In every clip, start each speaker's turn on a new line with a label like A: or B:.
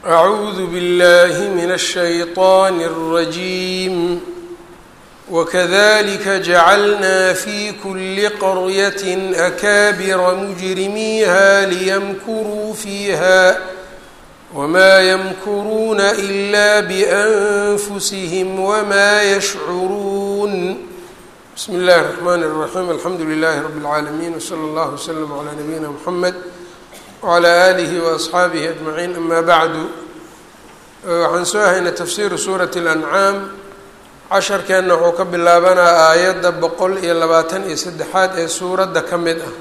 A: أعوذ بالله من الشيطان الرجيم وكذلك جعلنا في كل قرية أكابر مجرميها ليمكروا فيها وما يمكرون إلا بأنفسهم وما يشعرون بسم الله الرحمن الرحيم الحمد لله رب العالمين وصلى الله وسلم على نبينا محمد wclى alihi waasxaabihi ajmaciin ama bacdu waxaan soo haynay tafsiiru suurati اlancaam casharkeenna wuxuu ka bilaabanaa aayadda boqol iyo labaatan iyo saddexaad ee suuradda ka mid ah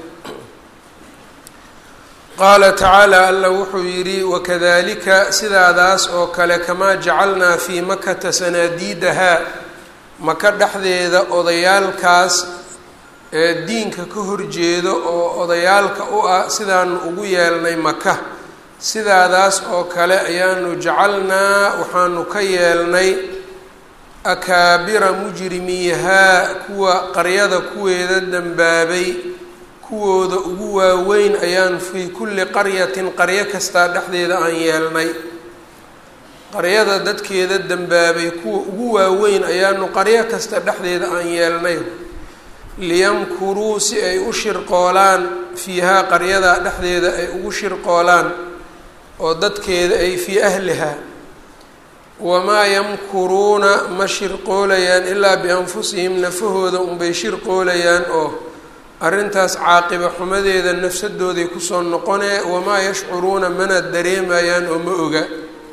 A: qaala tacaala alla wuxuu yidhi wakadalika sidaadaas oo kale kamaa jacalnaa fii makata sanaadiidahaa maka dhexdeeda odayaalkaas ee diinka ka horjeedo oo odayaalka u ah sidaanu ugu yeelnay maka sidaadaas oo kale ayaanu jacalnaa waxaanu ka yeelnay akaabira mujrimiihaa kuwa qaryada kuweeda dembaabay kuwooda ugu waaweyn ayaan fii kulli qaryatin qaryo kastaa dhexdeeda aan yeelnay qaryada dadkeeda dembaabay kuwa ugu waaweyn ayaanu qaryo kasta dhexdeeda aan yeelnay liyamkuruu si ay u shirqoolaan fiihaa qaryadaa dhexdeeda ay ugu shirqoolaan oo dadkeeda ay fii ahlihaa wamaa yamkuruuna ma shirqoolayaan ilaa bianfusihim nafahooda unbay shirqoolayaan oo arrintaas caaqiba xumadeeda nafsadooday kusoo noqonee wamaa yashcuruuna mana dareemayaan oo ma oga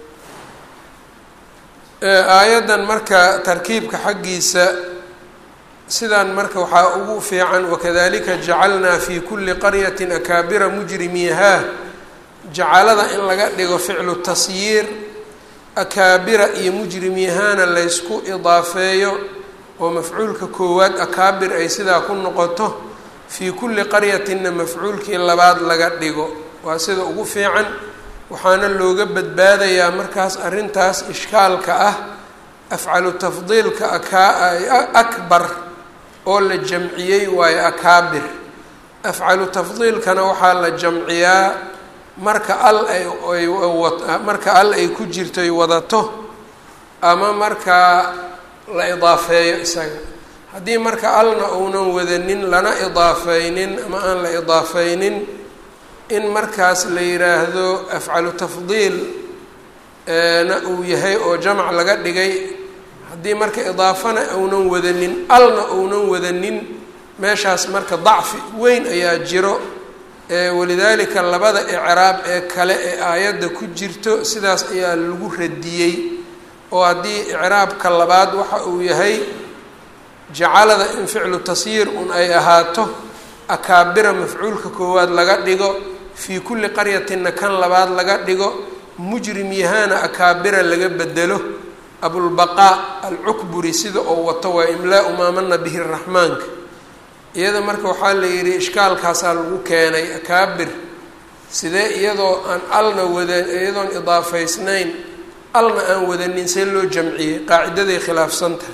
A: aayaddan marka tarkiibka xaggiisa sidaan marka waxaa ugu fiican wakadalika jacalnaa fi kuli qaryati akaabira mujrimiihaa jacalada in laga dhigo ficlu tasyiir akaabira iyo mujrimiihaana laysku idaafeeyo oo mafcuulka koowaad akaabir ay sidaa ku noqoto fii kulli qaryatinna mafcuulkii labaad laga dhigo waa sida ugu fiican waxaana looga badbaadayaa markaas arrintaas ishkaalka ah afcalu tafdiilka akbar oo la jamciyey waayo akaabir afcalu tafdiilkana waxaa la jamciyaa marka al ay marka al ay ku jirto ay wadato ama markaa la idaafeeyo isaga haddii marka alna uunan wadanin lana idaafeynin ama aan la idaafeynin in markaas la yiraahdo afcalu tafdiil na uu yahay oo jamc laga dhigay haddii marka idaafana uunan wadanin alna uunan wadanin meeshaas marka dacfi weyn ayaa jiro walidaalika labada icraab ee kale ee aayadda ku jirto sidaas ayaa lagu radiyey oo haddii icraabka labaad waxa uu yahay jacalada in ficlu tasyiir un ay ahaato akaabira mafcuulka koowaad laga dhigo fii kulli qaryatinna kan labaad laga dhigo mujrim yahaana akaabira laga bedelo abulbaqaa alcukburi sida oo wato waa imlaa-u maamana bihi raxmaanka iyada marka waxaa la yidhi ishkaalkaasaa lagu keenay akaabir sidee iyadoo aan alna wada iyadoon idaafaysnayn alna aan wadanin see loo jamciyey qaacidaday khilaafsan tahay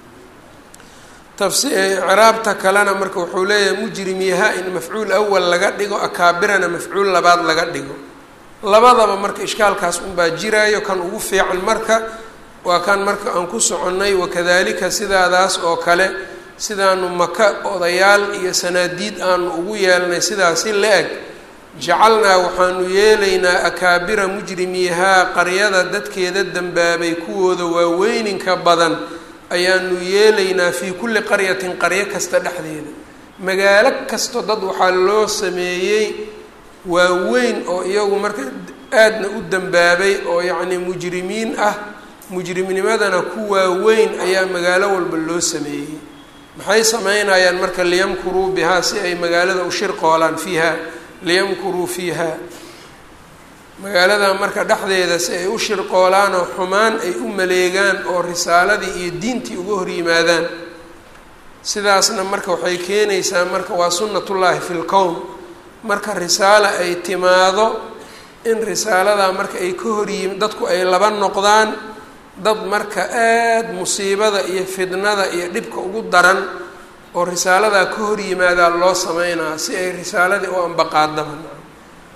A: tafsicraabta kalena marka wuxuu leeyahay mujrim yaha in mafcuul awal laga dhigo akaabirana mafcuul labaad laga dhigo labadaba marka ishkaalkaas unbaa jiraayo kan ugu fiican marka waa kan marka aan ku soconnay wakadalika sidaadaas oo kale sidaanu maka odayaal iyo sanaadiid aanu ugu yeelnay sidaasi la-eg jacalnaa waxaanu yeelaynaa akaabira mujrimiihaa qaryada dadkeeda dembaabay kuwooda waaweyninka badan ayaanu yeelaynaa fii kulli qaryatin qaryo kasta dhexdeeda magaalo kasto dad waxaa loo sameeyey waaweyn oo iyagu marka aadna u dembaabay oo yacnii mujrimiin ah mujrimnimadana ku waaweyn ayaa magaalo walba loo sameeyey maxay sameynayaan marka liyamkuruu bihaa si ay magaalada u shirqoolaan fiiha liyamkuruu fiiha magaalada marka dhexdeeda si ay u shirqoolaan oo xumaan ay u maleegaan oo risaaladii iyo diintii uga hor yimaadaan sidaasna marka waxay keenaysaa marka waa sunnatullaahi fi lkown marka risaala ay timaado in risaaladaa marka ay ka horyimi dadku ay laba noqdaan dad marka aada musiibada iyo fidnada iyo dhibka ugu daran oo risaaladaa ka hor yimaadaa loo sameynaa si ay risaaladii u ambaqaadaba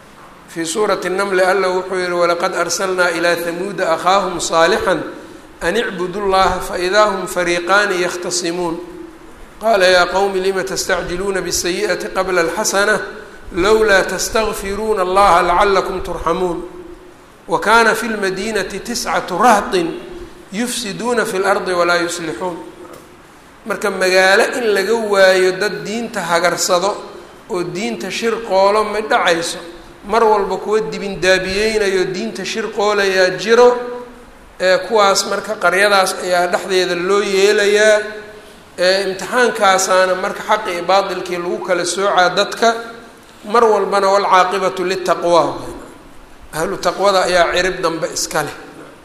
A: fii suurati namli alla wuxuu yihi walaqad arsalnaa ilaa hamuuda akhaahum saalixan an icbudu llaha faidaa hum fariiqaani yakhtasimuun qaala yaa qowmi lima tastacjiluuna bsayi'ati qabla alxasana lowlaa tastakfiruuna allaha lacalakum turxamuun wa kaana fi lmadiinati tiscatu rahtin yufsiduuna fi lardi walaa yuslixuun marka magaalo in laga waayo dad diinta hagarsado oo diinta shir qoolo ma dhacayso mar walba kuwa dibindaabiyeynayo diinta shir qoolayaa jiro ee kuwaas marka qaryadaas ayaa dhexdeeda loo yeelayaa eeimtixaankaasaana marka xaqi iyo baatilkii lagu kala soocaa dadka mar walbana walcaaqibatu litaqwa ahlu taqwada ayaa cirib dambe iska leh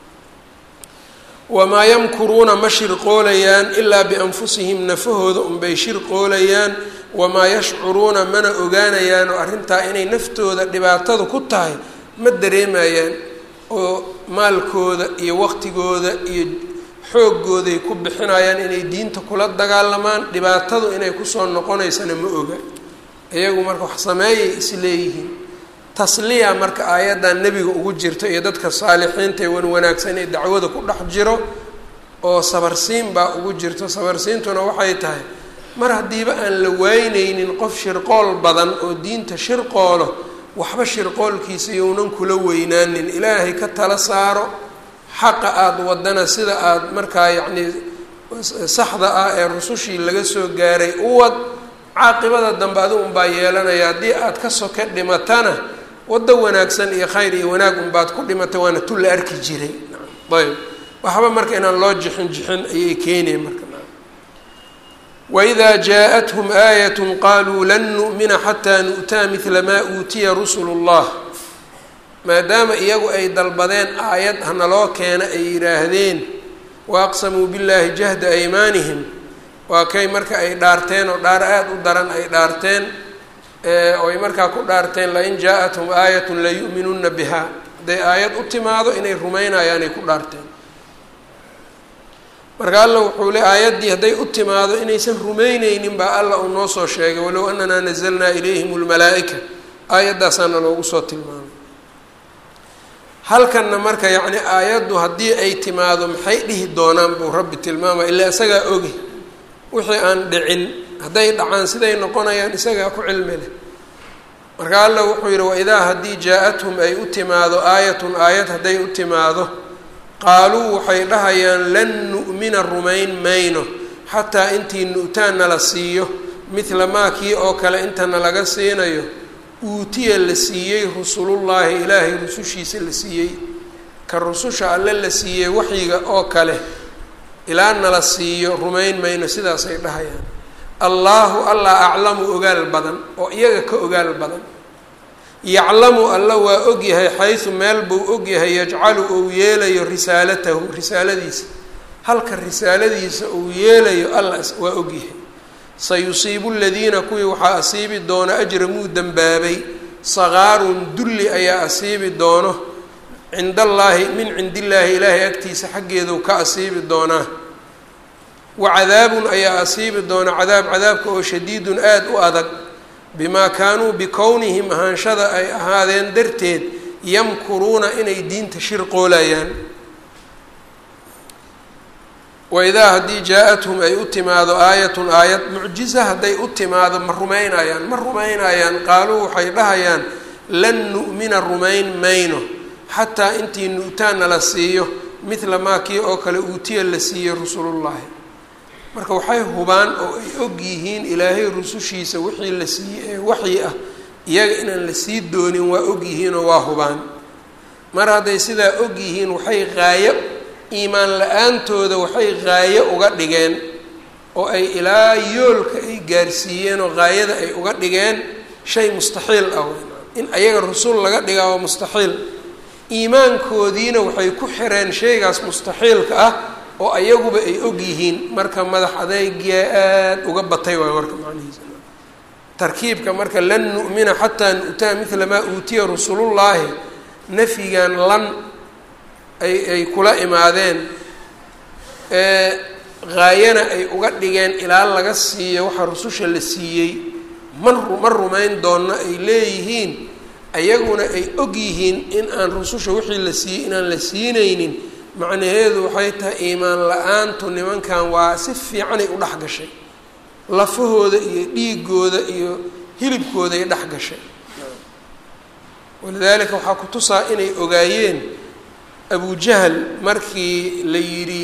A: wamaa yamkuruuna ma shirqoolayaan ilaa bianfusihim nafahooda unbay shirqoolayaan wamaa yashcuruuna mana ogaanayaan oo arrintaa inay naftooda dhibaatada ku tahay ma dareemayaan oo maalkooda iyo waqtigooda iyo xoogooday ku bixinayaan inay diinta kula dagaalamaan dhibaatadu inay kusoo noqonaysana ma oga iyagu marka wax sameeyay isleeyihiin tasliya marka aayaddan nebiga ugu jirto iyo dadka saalixiinta ee wan wanaagsan ee dacwada ku dhex jiro oo sabarsiin baa ugu jirto sabarsiintuna waxay tahay mar haddiiba aan la waynaynin qof shirqool badan oo diinta shirqoolo waxba shirqoolkiisa younan kula weynaanin ilaahay ka tala saaro xaqa aada wadana sida aada markaa yacnii saxda ah ee rusushii laga soo gaaray u wad caaqibada dambe adi unbaa yeelanaya haddii aada ka soke dhimatana waddo wanaagsan iyo khayr iyo wanaag unbaad ku dhimatay waana tu la arki jiray ayb waxba marka inaan loo jixin jixin ayay keenayen marka wإida jaaءathum aayat qaluu lan nu'mina xataa nu'taa midla maa uutiya rusulu اllah maadaama iyagu ay dalbadeen aayad hanaloo keena ay yidhaahdeen waaqsamuu biاllahi jahda aymaanihim waa kay marka ay dhaarteen oo dhaar aada u daran ay dhaarteen oy markaa ku dhaarteen lain jaaءathum aayat layu'minuna biha hadday aayad u timaado inay rumaynayaanay ku dhaarteen marka alla wuxuu le aayaddii hadday u timaado inaysan rumeyneynin baa alla uu noo soo sheegay walow ananaa nazalnaa ilayhim lmalaa'ika aayaddaasaana loogu soo tilmaamay halkanna marka yacni aayaddu haddii ay timaado maxay dhihi doonaan buu rabbi tilmaamaya ilaa isagaa ogi wixii aan dhicin hadday dhacaan siday noqonayaan isagaa ku cilmi leh marka alla wuxuu yidhi waidaa haddii jaa-athum ay u timaado aayatun aayad hadday u timaado qaaluu waxay dhahayaan lan nu'mina rumayn mayno xataa intii nu'taan nala siiyo midla maa kii oo kale intana laga siinayo uutiya la siiyey rusulullaahi ilaahay rusushiisa la siiyey ka rususha alle la siiyey waxyiga oo kale ilaa nala siiyo rumayn mayno sidaasay dhahayaan allaahu allah aclamu ogaal badan oo iyaga ka ogaal badan yaclamu alla waa ogyahay xaysu meel buu ogyahay yajcalu uu yeelayo risaalatahu risaaladiisa halka risaaladiisa uu yeelayo alla waa ogyahay sayusiibu ladiina kuwii waxaa asiibi doona ajramuu dembaabay sakaarun dulli ayaa asiibi doono cind allaahi min cindi illaahi ilaahay agtiisa xaggeedu ka asiibi doonaa wa cadaabun ayaa asiibi doona cadaab cadaabka oo shadiidun aada u adag bimaa kaanuu bikownihim ahaanshada ay ahaadeen darteed yamkuruuna inay diinta shirqoolayaan waidaa haddii jaa-athum ay u timaado aayatun aayad mucjiza hadday u timaado ma rumaynayaan ma rumaynayaan qaaluu waxay dhahayaan lan nu'mina rumayn mayno xataa intii nu'taana la siiyo midla maa kii oo kale uutiya la siiyey rusulullaahi marka waxay hubaan oo ay og yihiin ilaahay rusushiisa wixii la siiyey ee waxyi ah iyaga inaan la sii doonin waa og yihiinoo waa hubaan mar hadday sidaa og yihiin waxay qaayo iimaan la-aantooda waxay qaayo uga dhigeen oo ay ilaa yoolka ay gaarsiiyeen oo qaayada ay uga dhigeen shay mustaxiil ah in ayaga rusul laga dhigaa waa mustaxiil iimaankoodiina waxay ku xireen shaygaas mustaxiilka ah oo ayaguba ay og yihiin marka madax adeygia aada uga batay waay warka macnihiisa tarkiibka marka lan nu'mina xataa nu'taa midla maa uutiya rusulullaahi nafyigan lan ay ay kula imaadeen haayana ay uga dhigeen ilaa laga siiyo waxaa rususha la siiyey ma ma rumayn doonna ay leeyihiin ayaguna ay og yihiin in aan rususha wixii la siiyey inaan la siinaynin macnaheedu waxay tahay iimaan la-aantu nimankan waa si fiicanay u dhex gashay lafahooda iyo dhiigooda iyo hilibkooday dhex gashay walidaalika waxaa ku tusaa inay ogaayeen abujahal markii la yidhi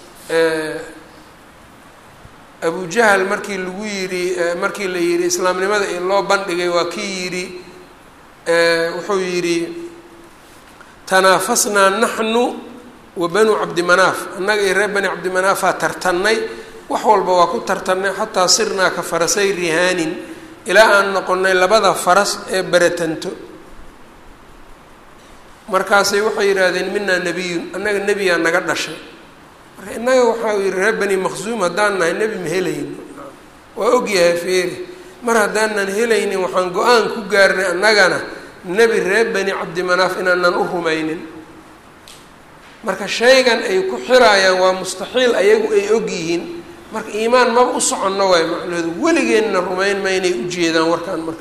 A: abujahal markii lagu yidhi markii la yidhi islaamnimada i loo bandhigay waa kii yidhi wuxuu yidhi tanaafasnaa naxnu wa banuu cabdimanaaf annaga iyo reer bani cabdimanaafaa tartannay wax walba waa ku tartannay xataa sirnaa ka farasay rihaanin ilaa aan noqonnay labada faras ee baratanto markaasay waxay yidhaahdeen minaa nebiyun annaga nebiyaa naga dhashay marka innaga waxaa yihi reer bani maqsuum haddaan nahay nebi ma helayno waa ogyahay feeri mar haddaanan helaynin waxaan go-aan ku gaarnay annagana nebi reer bani cabdimanaaf inaanan u rumaynin marka shaygan ay ku xiraayaan waa mustaxiil ayagu ay og yihiin marka iimaan maba u soconno waay macnaheedu weligeenna rumayn ma inay ujeedaan warkaan marka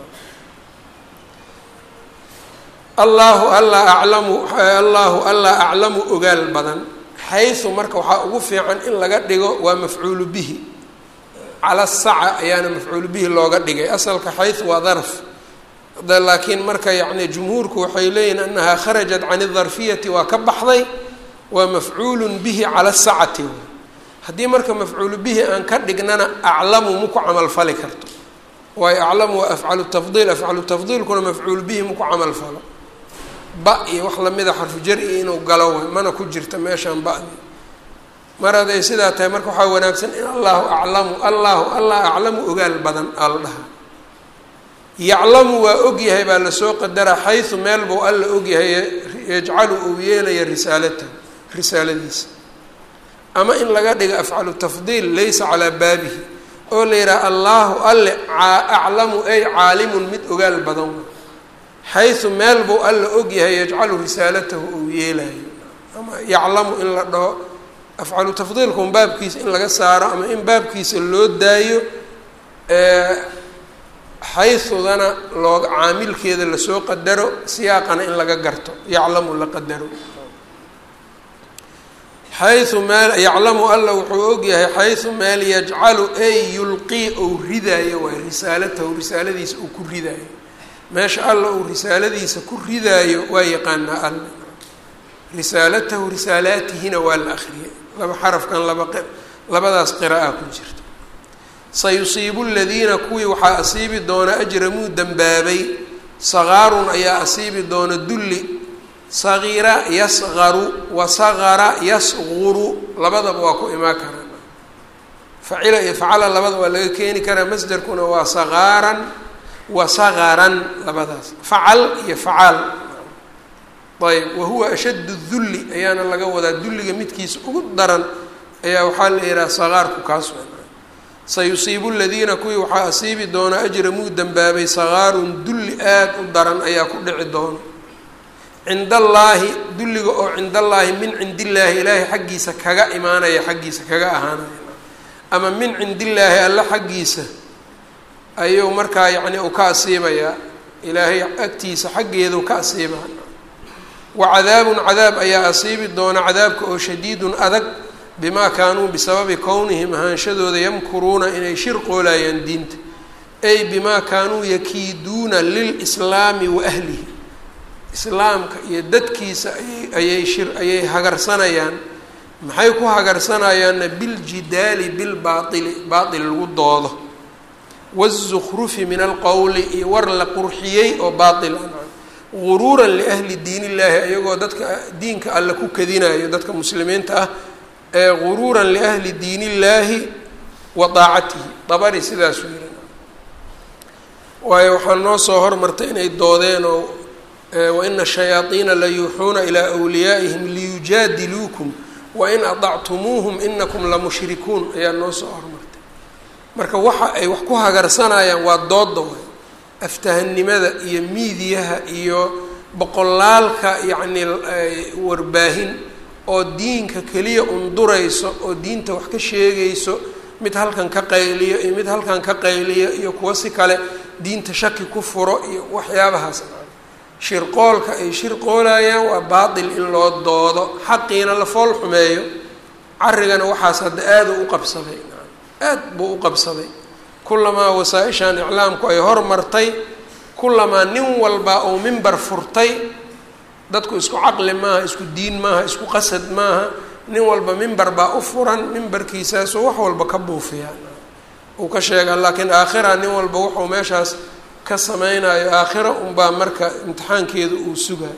A: allahu alla aclamu allahu alla aclamu ogaal badan xaysu marka waxaa ugu fiican in laga dhigo waa mafcuulu bihi cala saca ayaana mafcuulu bihi looga dhigay asalka xaysu waa darf laakiin marka yacni jumhuurku waxay leeyihin annahaa kharajat can idarfiyati waa ka baxday waa mafcuulun bihi cala sacati haddii marka mafcuulu bihi aan ka dhignana aclamu maku camalfali karto waayo aclamu waa afcalu tafdiil afcalu tafdiilkuna mafcuulu bihi maku camalfalo ba iyo wax lamida xarfu jar-i inuu galo way mana ku jirta meeshaan ba'di mar hadday sidaa tahay marka waxaa wanaagsan in allahu aclamu allahu allah aclamu ogaal badan aa la dhahaa yaclamu waa ogyahay baa lasoo qadaraa xaysu meel buu alla ogyahay yajcalu uu yeelaya risaalatahu risaaladiisa ama in laga dhigo afcalu tafdiil laysa calaa baabihi oo la yidhaha allahu alle aclamu ay caalimun mid ogaal badan xaysu meel buu alla ogyahay yajcalu risaalatahu uu yeelayo ama yaclamu in la dhaho afcalu tafdiilkun baabkiisa in laga saaro ama in baabkiisa loo daayo xaysudana looga caamilkeeda lasoo qadaro siyaaqana in laga garto yaclamu la qadaro xayu meel yaclamu alla wuxuu ogyahay xaysu meel yajcalu ay yulqii ou ridaayo waay risaalatahu risaaladiisa uu ku ridaayo meesha alla uu risaaladiisa ku ridaayo waa yaqaanaa alla risaalatahu risaalaatihina waa la akriyay laba xarafkan laba labadaas qira'a ku jirta sayusiibu ladiina kuwii waxaa asiibi doona ajramuu dembaabay sakaarun ayaa asiibi doona dulli sagiira yasqaru wa sagara yasquru labadaba waa ku imaan karaa facila iyo facala labada waa laga keeni karaa masderkuna waa sagaaran wa sagaran labadaas facal iyo facaal ayb wahuwa ashaddu dulli ayaana laga wadaa dulliga midkiisa ugu daran ayaa waxaa la yihaha sagaarku kaas sayusiibu ladiina kuwii waxaa asiibi doona ajramuu dembaabay sagaarun dulli aada u daran ayaa ku dhici doona cind allaahi dulliga oo cind allaahi min cindillaahi ilaahay xaggiisa kaga imaanaya xaggiisa kaga ahaanaya ama min cindillaahi alla xaggiisa ayuu markaa yacni uu ka asiibayaa ilaahay agtiisa xaggeeduu ka asiibaa wa cadaabun cadaab ayaa asiibi doona cadaabka oo shadiidun adag bimaa kaanuu bisababi kownihim ahaanshadooda yamkuruuna inay shirqoolayaan diinta ay bimaa kaanuu yakiiduuna lilslaami wa ahlihi islaamka iyo dadkiisa ayay shir ayay hagarsanayaan maxay ku hagarsanayaanna biljidaali bilbaaili baail lagu doodo wazukhrufi min alqowli iyo war la qurxiyey oo baail guruuran liahli diin illaahi ayagoo dadka diinka alle ku kadinayo dadka muslimiinta ah ee guruuran liahli diin illaahi wa daacatihi dabari sidaasuu yihi waayo waxaa noo soo hormartay inay doodeen oo waina shayaaiina la yuuxuuna ilaa wliyaa'ihim liyujaadiluukum wain adactumuuhum inakum lamushrikuun ayaa noo soo hormartay marka waxa ay wax ku hagarsanayaan waa dooda way aftahanimada iyo miidiyaha iyo boqolaalka yacni warbaahin oo diinka keliya undurayso oo diinta wax ka sheegayso mid halkan ka qayliyo iyo mid halkan ka qayliyo iyo kuwo si kale diinta shaki ku furo iyo waxyaabahaas shirqoolka ay shirqoolayaan waa baatil in loo doodo xaqiina la fool xumeeyo carigana waxaas hadda aada u qabsaday aad buu u qabsaday kulamaa wasaa-ishan iclaamku ay hormartay kulamaa nin walba uu mimber furtay dadku isku caqli maaha isku diin maaha isku qasad maaha nin walba mimber baa u furan mimberkiisaasoo wax walba ka buufiyaa uu ka sheegaa laakiin aakhira nin walba wuxuu meeshaas ka sameynayo aakhira unbaa marka imtixaankeeda uu sugaa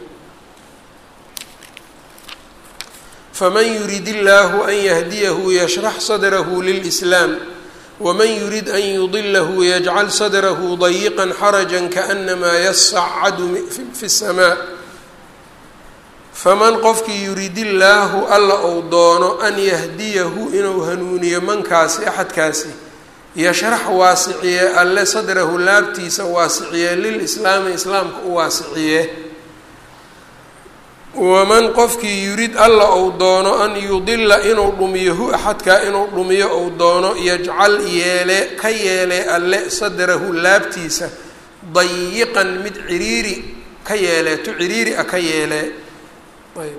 A: faman yurid illaahu an yahdiyahu yashrax sadrahu lilslaam wman yurid an yudilahu yajcal sadrahu dayiqa xaraja kaanamaa yasacadu fi اsamaa faman qofkii yurid illaahu alla ou doono an yahdiyahu inuu hanuuniyo mankaasi axadkaasi yashrax waasiciye alle sadrahu laabtiisa waasiciye lilislaami islaamka u waasiciye waman qofkii yurid alla ou doono an yudila inuu dhumiyo hu axadkaa inuu dhumiyo ou doono yajcal yeele ka yeele alle sadrahu laabtiisa dayiqan mid ciriiri ka yeele tu ciriiri a ka yeele ayb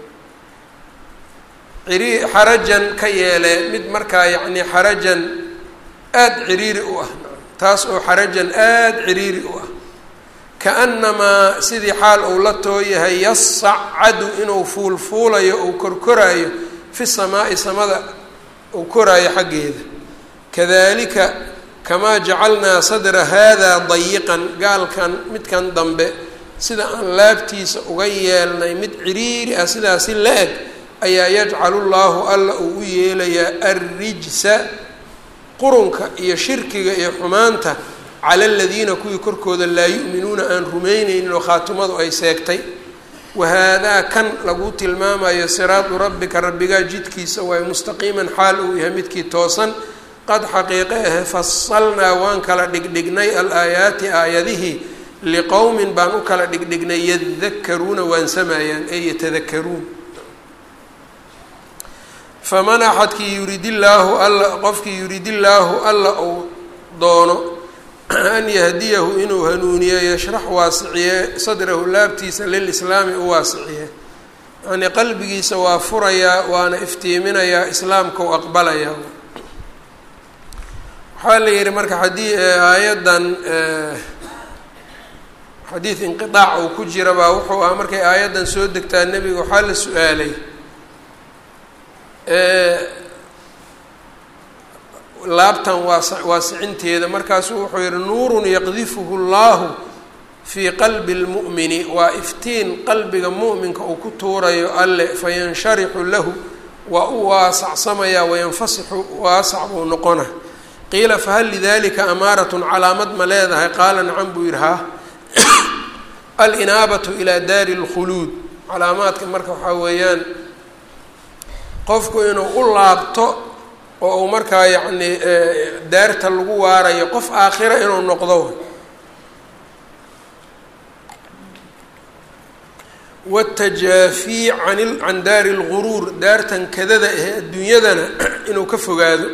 A: iri xarajan ka yeele mid markaa yacni xarajan aada ciriiri u ah taas oo xarajan aada ciriiri u ah kaanamaa sidii xaal uu la tooyahay yasacadu inuu fuulfuulayo ou korkoraayo fi samaa'i samada uu koraayo xaggeeda kadalika kamaa jacalnaa sadra haadaa dayiqan gaalkan midkan dambe sida aan laabtiisa uga yeelnay mid ciriiri ah sidaasi la eg ayaa yajcalu llaahu alla uu u yeelayaa arrijsa qurunka iyo shirkiga iyo xumaanta cala aladiina kuwii korkooda laa yu'minuuna aan rumaynaynin oo khaatimadu ay seegtay wahaadaa kan lagu tilmaamayo siraadu rabbika rabbigaa jidkiisa waayo mustaqiiman xaal uu yahay midkii toosan qad xaqiiqe ahe fasalnaa waan kala dhigdhignay al-aayaati aayadihii liqowmin baan u kala dhigdhignay yadakaruuna waansamayaan ee yatadakaruun faman axadkii yurid illaahu alla qofkii yurid illaahu alla uu doono an yahdiyahu inuu hanuuniyo yashrax waasiciye sadrahu laabtiisa lilislaami u waasiciye yacnii qalbigiisa waa furayaa waana iftiiminayaa islaamka u aqbalayaa waxaa la yihi marka haddii aayaddan xadiid inqiaac uu ku jira baa wuxuu ahaa markay aayaddan soo degtaa nebiga waxaa la su-aalay laabtan waas waasicinteeda markaasuu wuxuu yihi nuurun yaqdifuhu llahu fii qalbi اlmu'mini waa iftiin qalbiga mu'minka uu ku tuurayo alle fayansharixu lahu waa u waasacsamayaa wayanfasixu waasac buu noqona qiila fahal lidalika amaaratun calaamad ma leedahay qaala nacan buu yihi ha alinaabatu ilaa daari اlkhuluud calaamaadka marka waxaa weeyaan qofku inuu u laabto oo uu markaa yacni daarta lagu waarayo qof aakhira inuu noqdo wاtajaafii an can daari اlguruur daartan kadada ahe adduunyadana inuu ka fogaado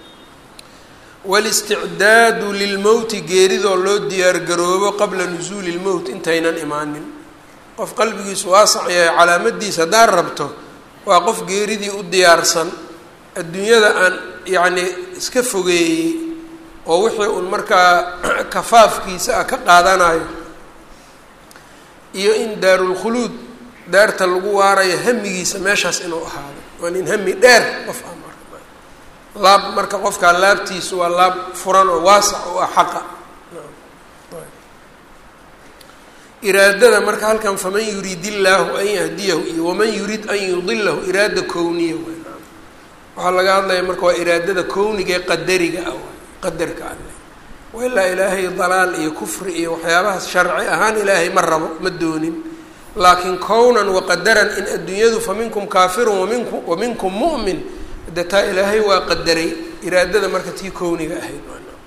A: wاlisticdaadu lilmowti geeridoo loo diyaargaroobo qabla nusuuli اlmowt intaynan imaanin qof qalbigiisu waasac yahay calaamadiisa haddaad rabto waa qof geeridii u diyaarsan adduunyada aan yacni iska fogeeyey oo wixii uun markaa kafaafkiisa ah ka qaadanayo iyo in daarulkhuluud daarta lagu waarayo hamigiisa meeshaas inuu ahaado waa nin hami dheer qof ah marka laab marka qofkaa laabtiisu waa laab furan oo waasac oo ah xaqa iraadada marka halkan faman yurid illaahu an yahdiyahu iyo waman yurid an yudilahu iraada kowniya waxaa laga hadlaya marka waa iraadada kowniga ee qadariga ah qadarka alle wailaa ilaahay dalaal iyo kufri iyo waxyaabahaas sharci ahaan ilaahay ma rabo ma doonin laakiin kownan waqadaran in adduunyadu fa minkum kaafirun waminku wa minkum mu'min de taa ilaahay waa qadaray iraadada marka tii kowniga ahayd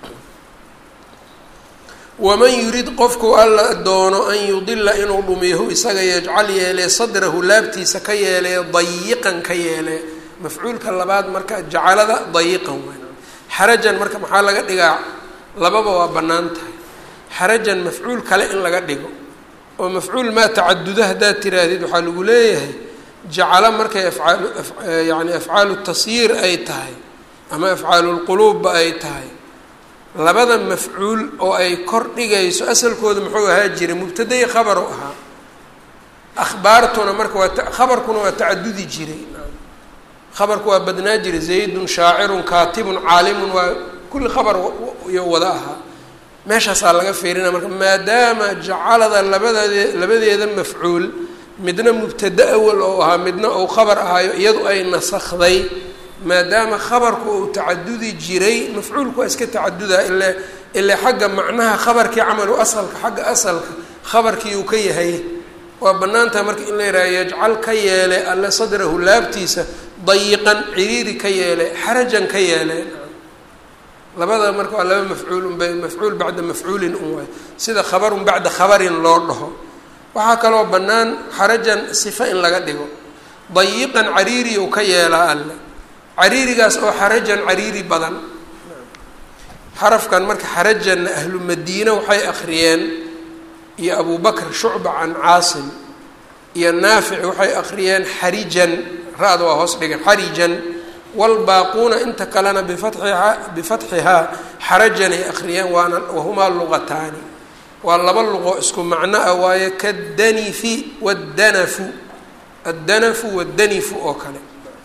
A: waman yurid qofku alla doono an yudila inuu dhumiyahu isaga yajcal yeelee sadrahu laabtiisa ka yeelee dayiqan ka yeelee mafcuulka labaad marka jacalada dayiqan weyn xarajan marka maxaa laga dhigaa lababa waa bannaan tahay xarajan mafcuul kale in laga dhigo oo mafcuul maa tacaduda haddaad tiraahdid waxaa lagu leeyahay jacalo markay afcaal yani afcaalu tasyiir ay tahay ama afcaalu lquluubba ay tahay labada mafcuul oo ay kor dhigayso asalkooda muxuu ahaa jiray mubtadai khabar u ahaa akhbaartuna marka waa khabarkuna waa tacadudi jiray khabarku waa badnaa jiray zaydun shaacirun kaatibun caalimun waa kulli khabar iyo wada ahaa meeshaasaa laga fiirina marka maadaama jacalada labadeed labadeeda mafcuul midna mubtada awal oo ahaa midna uu khabar ahaayo iyadu ay nasakday maadaama khabarku uu tacadudi jiray mafcuulku waa iska tacaduda ile ile xagga macnaha khabarkii camalu asalka xagga asalka khabarkii uu ka yahay waa banaantaha marka in la yidhaha yajcal ka yeele alle sadrahu laabtiisa dayiqan ciriiri ka yeele xarajan ka yeele labada marka waa laba mafcuul unbay mafcuul bacda mafcuulin un waay sida khabarun bacda khabarin loo dhaho waxaa kaloo bannaan xarajan sifa in laga dhigo dayiqan cariiri u ka yeelaa alle cariirigaas oo xarajan cariiri badan xarafkan marka xarajanna ahlu madiina waxay akhriyeen iyo abu bakr shucba can caasim iyo naafic waxay akhriyeen xarijan ra-da waa hoos dhigan xarijan wlbaaquuna inta kalena bifatxihaa bifatxihaa xarajanay akhriyeen waana wahumaa luqataani waa laba luqo isku macno ah waaye kadanifi waddanafu addanafu waddanifu oo kale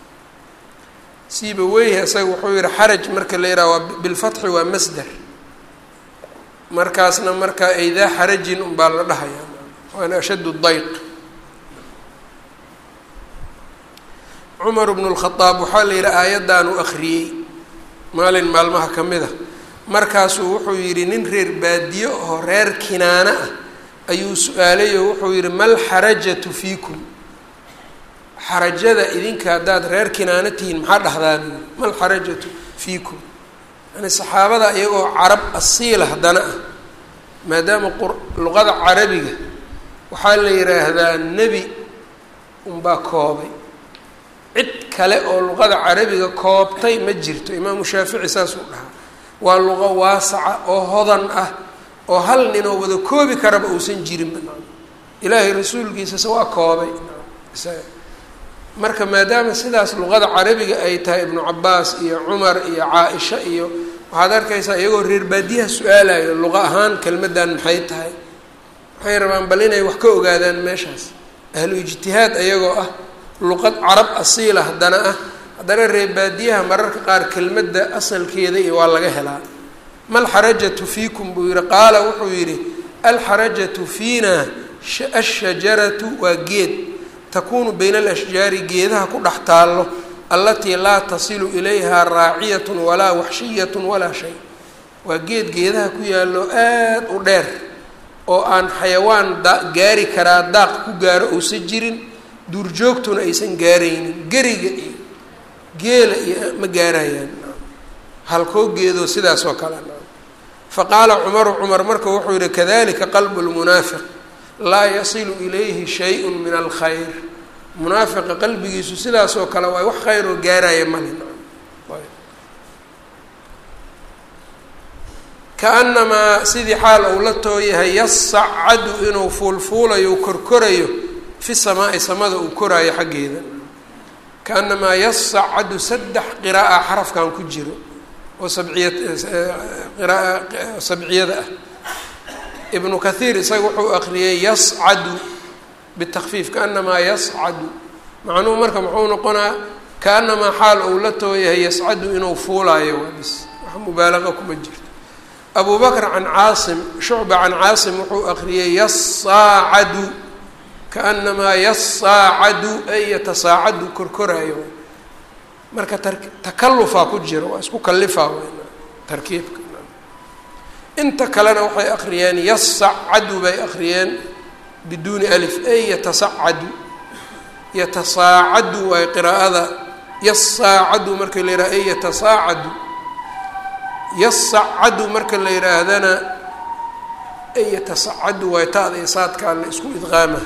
A: siiba weyhi isaga wuxuu yihi xaraj marka la yidhaha waa bilfatxi waa masder markaasna marka aydaa xarajin unbaa la dhahayaa waana ashaddu dayq cumar bnu lkhadaab waxaa la yidhi aayaddaanu akhriyey maalin maalmaha ka mid a markaasuu wuxuu yidhi nin reer baadiyo oo reer kinaana ah ayuu su-aalay oo wuxuu yidhi mal xarajatu fiikum xarajada idinka haddaad reer kinaana tihiin maxaa dhahdaa buu yidhi mal xarajatu fiikum yani saxaabada iyagoo carab asiila haddana ah maadaama luqada carabiga waxaa la yidhaahdaa nebi unbaa koobay cid kale oo luqada carabiga koobtay ma jirto imaamu shaafici saasuu dhahaa waa luqo waasaca oo hodan ah oo hal nin oo wada koobi karaba uusan jirinba ilaahay rasuulkiisase waa koobay marka maadaama sidaas luqada carabiga ay tahay ibnu cabaas iyo cumar iyo caa-isha iyo waxaad arkaysaa iyagoo reer baadiyaha su-aalayo luqa ahaan kelmaddan maxay tahay waxay rabaan bal inay wax ka ogaadaan meeshaas ahlu ijtihaad ayagoo ah luqad carab asiila haddana ah haddana reer baadiyaha mararka qaar kelmadda asalkeeda iyo waa laga helaa ma alxarajatu fiikum buu yihi qaala wuxuu yidhi alxarajatu fiina ashajaratu waa geed takuunu bayna alashjaari geedaha ku dhex taallo allatii laa tasilu ilayha raaciyatun walaa waxshiyatun walaa shay waa geed geedaha ku yaallo aad u dheer oo aan xayawaan da gaari karaa daaq ku gaaro uusan jirin duurjoogtuna aysan gaaraynin geriga iyo geela iyo ma gaarayaan halkoo geedoo sidaas oo kale fa qaala cumaru cumar marka wuxuu yihi kadalika qalbu lmunaafiq laa yasilu ilayhi shayun min alkhayr munaafiqa qalbigiisu sidaas oo kale waay wax khayr oo gaaraya male kaanamaa sidii xaal ou la tooyahay yasacadu inuu fuulfuulayo korkorayo fi samaai samada uu koraayo xaggeeda kaanamaa yasacadu saddex qira'a xarafkan ku jiro oo sabciya qira'a sabciyada ah ibnu kathiir isaga wuxuu akriyey yascadu bitakfiif kaanamaa yascadu macnuhu marka muxuu noqonaa kaanamaa xaal ou la tooyahay yascadu inuu fuulaayo waa bis wax mubaalaqa kuma jirto abu bakr can caasim shucba can caasim wuxuu akriyey yasaacadu kaanamaa yasaacadu ay yatasaacadu korkoraayo marka tar takalufaa ku jiro waa isku kalifaa tarkiibka inta kalena waxay akriyeen yasacadu bay akriyeen biduuni alif ay yatasacadu yatasaacadu waay qiraa'ada yasaacadu marka la yidhaha ay yatasaacadu yasacadu marka la yidhaahdana ay yatasacadu waay taada iyo saadkaa la isku idqaama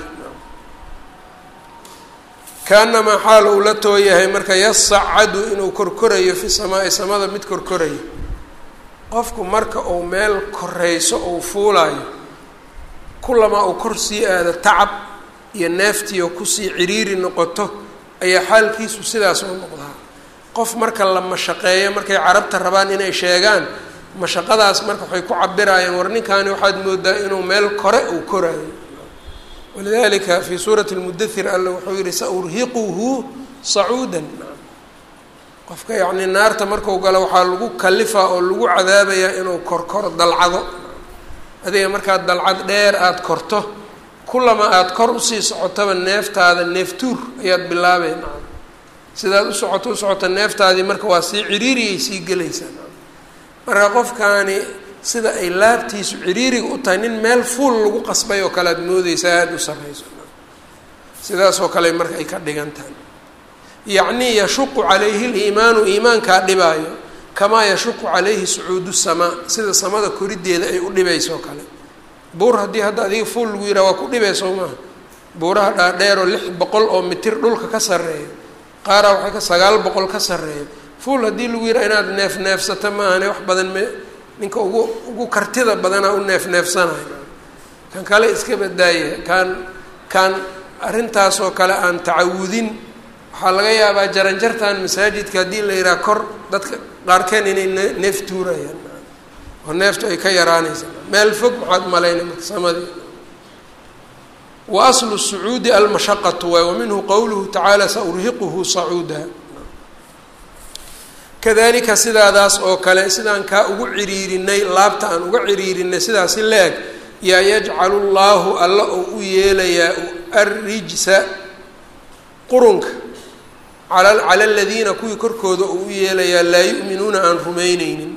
A: kaanamaa xaal uu la tooyahay marka yasacadu inuu korkorayo fi samaai samada mid korkorayo qofku marka uu meel korayso ou fuulaayo kulamaa uu kor sii aado tacab iyo neeftiioo kusii ciriiri noqoto ayaa xaalkiisu sidaas u noqdaa qof marka la mashaqeeyo markay carabta rabaan inay sheegaan mashaqadaas marka waxay ku cabirayaan war ninkaani waxaad moodaa inuu meel kore uu koraayo walidalika fii suurati lmudathir alla wuxuu yihi saurhiquhu sacuudan qofka yacnii naarta marku galo waxaa lagu kalifaa oo lagu cadaabayaa inuu korkoro dalcado adiga markaad dalcad dheer aada korto kulama aada kor usii socotaba neeftaada neeftuur ayaad bilaabay sidaad u socoto u socota neeftaadii marka waa sii ciriiriyay sii gelaysaa marka qofkaani sida ay laabtiisu ciriiriga u tahay nin meel fuul lagu qasbay oo kale aad moodeysaa aada u sarreyso sidaasoo kale marka ay ka dhigan tahay yacnii yashuqu calayhi liimaanu iimaankaa dhibaayo kamaa yashuqu calayhi sucuudu samaa sida samada koriddeeda ay u dhibayso kale buur haddii hadda adiga fuul lagu yidhaha waa ku dhibayso maaha buuraha dhaadheeroo lix boqol oo mitir dhulka ka sarreeya qaaraa waxay ka sagaal boqol ka sarreeya fuul haddii lagu yidhaha inaad neef neefsato maahane wax badan me ninka ugu ugu kartida badanaa u neef neefsanayo kan kale iska badaaya kaan kaan arrintaasoo kale aan tacawudin waxaa laga yaabaa jaranjartan masaajidka haddii la yidhaha kor dadka qaarkeen inay ne neef tuurayaan oo neeftu ay ka yaraanaysa meel fog maxaad malayna marka samadii wa aslu sacuudi almashaqatu waay wa minhu qowluhu tacaala saurhiquhu sacuuda kadalika sidaadaas oo kale sidaan kaa ugu ciriirinay laabta aan uga ciriirinay sidaasi leeg yaa yajcalu llaahu alla oo u yeelayaa arrijsa qurunka ala cala aladiina kuwii korkooda uu u yeelayaa laa yu'minuuna aan rumayneynin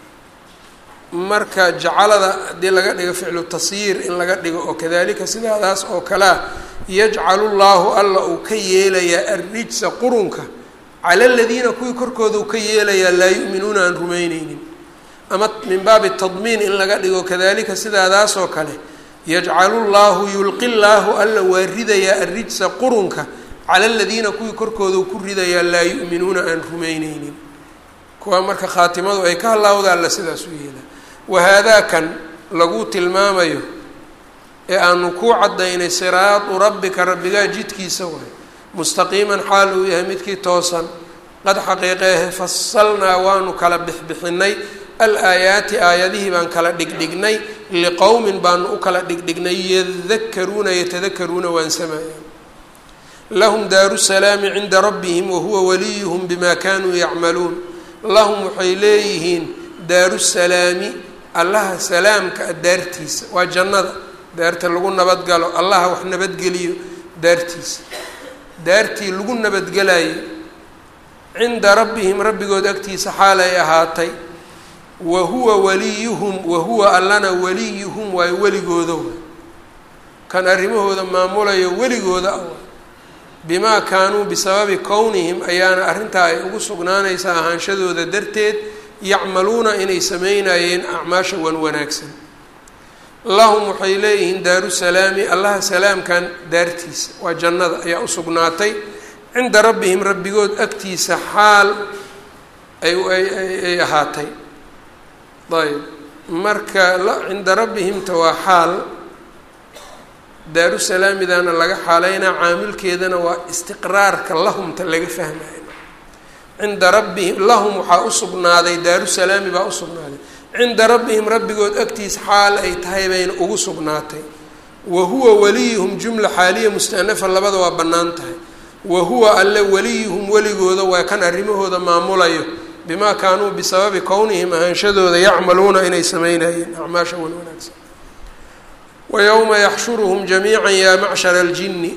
A: marka jacalada haddii laga dhigo ficlu tasyiir in laga dhigo oo kadalika sidaadaas oo kalea yajcalu llaahu alla uu ka yeelayaa arrijsa qurunka cala aladiina kuwii korkooda uu ka yeelayaa laa yu'minuuna aan rumayneynin ama min baabi tadmiin in laga dhigo kadalika sidaadaasoo kale yajcalu llaahu yulqi llaahu alla waa ridayaa arrijsa qurunka cala aladiina kuwii korkooda uu ku ridayaa laa yu'minuuna aan rumayneynin kuwa marka khaatimadu ay ka halaawda alla sidaas u yeelaa wahaadaa-kan lagu tilmaamayo ee aanu kuu caddaynay siraadu rabbika rabbigaa jidkiisa waay mustaqiiman xaal uu yahay midkii toosan qad xaqiiqeehe fasalnaa waanu kala bixbixinay al-aayaati aayadihii baan kala dhigdhignay liqowmin baanu u kala dhigdhignay yadakaruuna yatadakaruuna waan samayaan lahum daaru salaami cinda rabbihim wahuwa waliyuhum bima kanuu yacmaluun lahum waxay leeyihiin daaru salaami allaha salaamka a daartiisa waa jannada daarta lagu nabadgalo allaha wax nabadgeliyo daartiisa daartii lagu nabadgelayo cinda rabbihim rabbigood agtiisa xaal ay ahaatay wa huwa waliyuhum wa huwa allana waliyuhum waayo weligooda waay kan arrimahooda maamulayo weligooda ah waay bimaa kaanuu bisababi kownihim ayaana arrintaa ay ugu sugnaanaysa ahaanshadooda darteed yacmaluuna inay sameynayeen acmaasha wan wanaagsan lahum waxay leeyihiin daaru salaami allaha salaamkan daartiisa waa jannada ayaa u sugnaatay cinda rabbihim rabbigood agtiisa xaal ay ay ahaatay ayb marka cinda rabbihimta waa xaal daaru salaamidana laga xaaleynaa caamilkeedana waa istiqraarka lahumta laga fahmayo cinda rabbihim lahum waxaa usugnaaday daaru salaami baa usugnaaday cinda rabbihim rabbigood agtiisa xaal ay tahay bayna ugu sugnaatay wa huwa waliyuhum jumla xaaliya mustanafa labada waa bannaan tahay wa huwa alle waliyuhum weligooda waa kan arrimahooda maamulayo bimaa kaanuu bisababi kownihim ahaanshadooda yacmaluuna inay sameynayeen acmaasha wan wanaagsan wayowma yaxshuruhum jamiica yaa macshara aljinni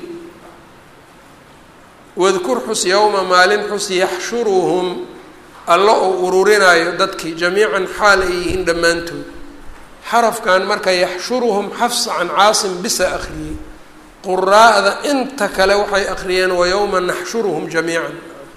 A: wadkur xus yowma maalin xus yaxshuruhum alla oo ururinaayo dadkii jamiican xaal ay yihiin dhammaantood xarafkan marka yaxshuruhum xafsa can caasim bisa akhriyey quraa'da inta kale waxay akhriyeen wayowma naxshuruhum jamiican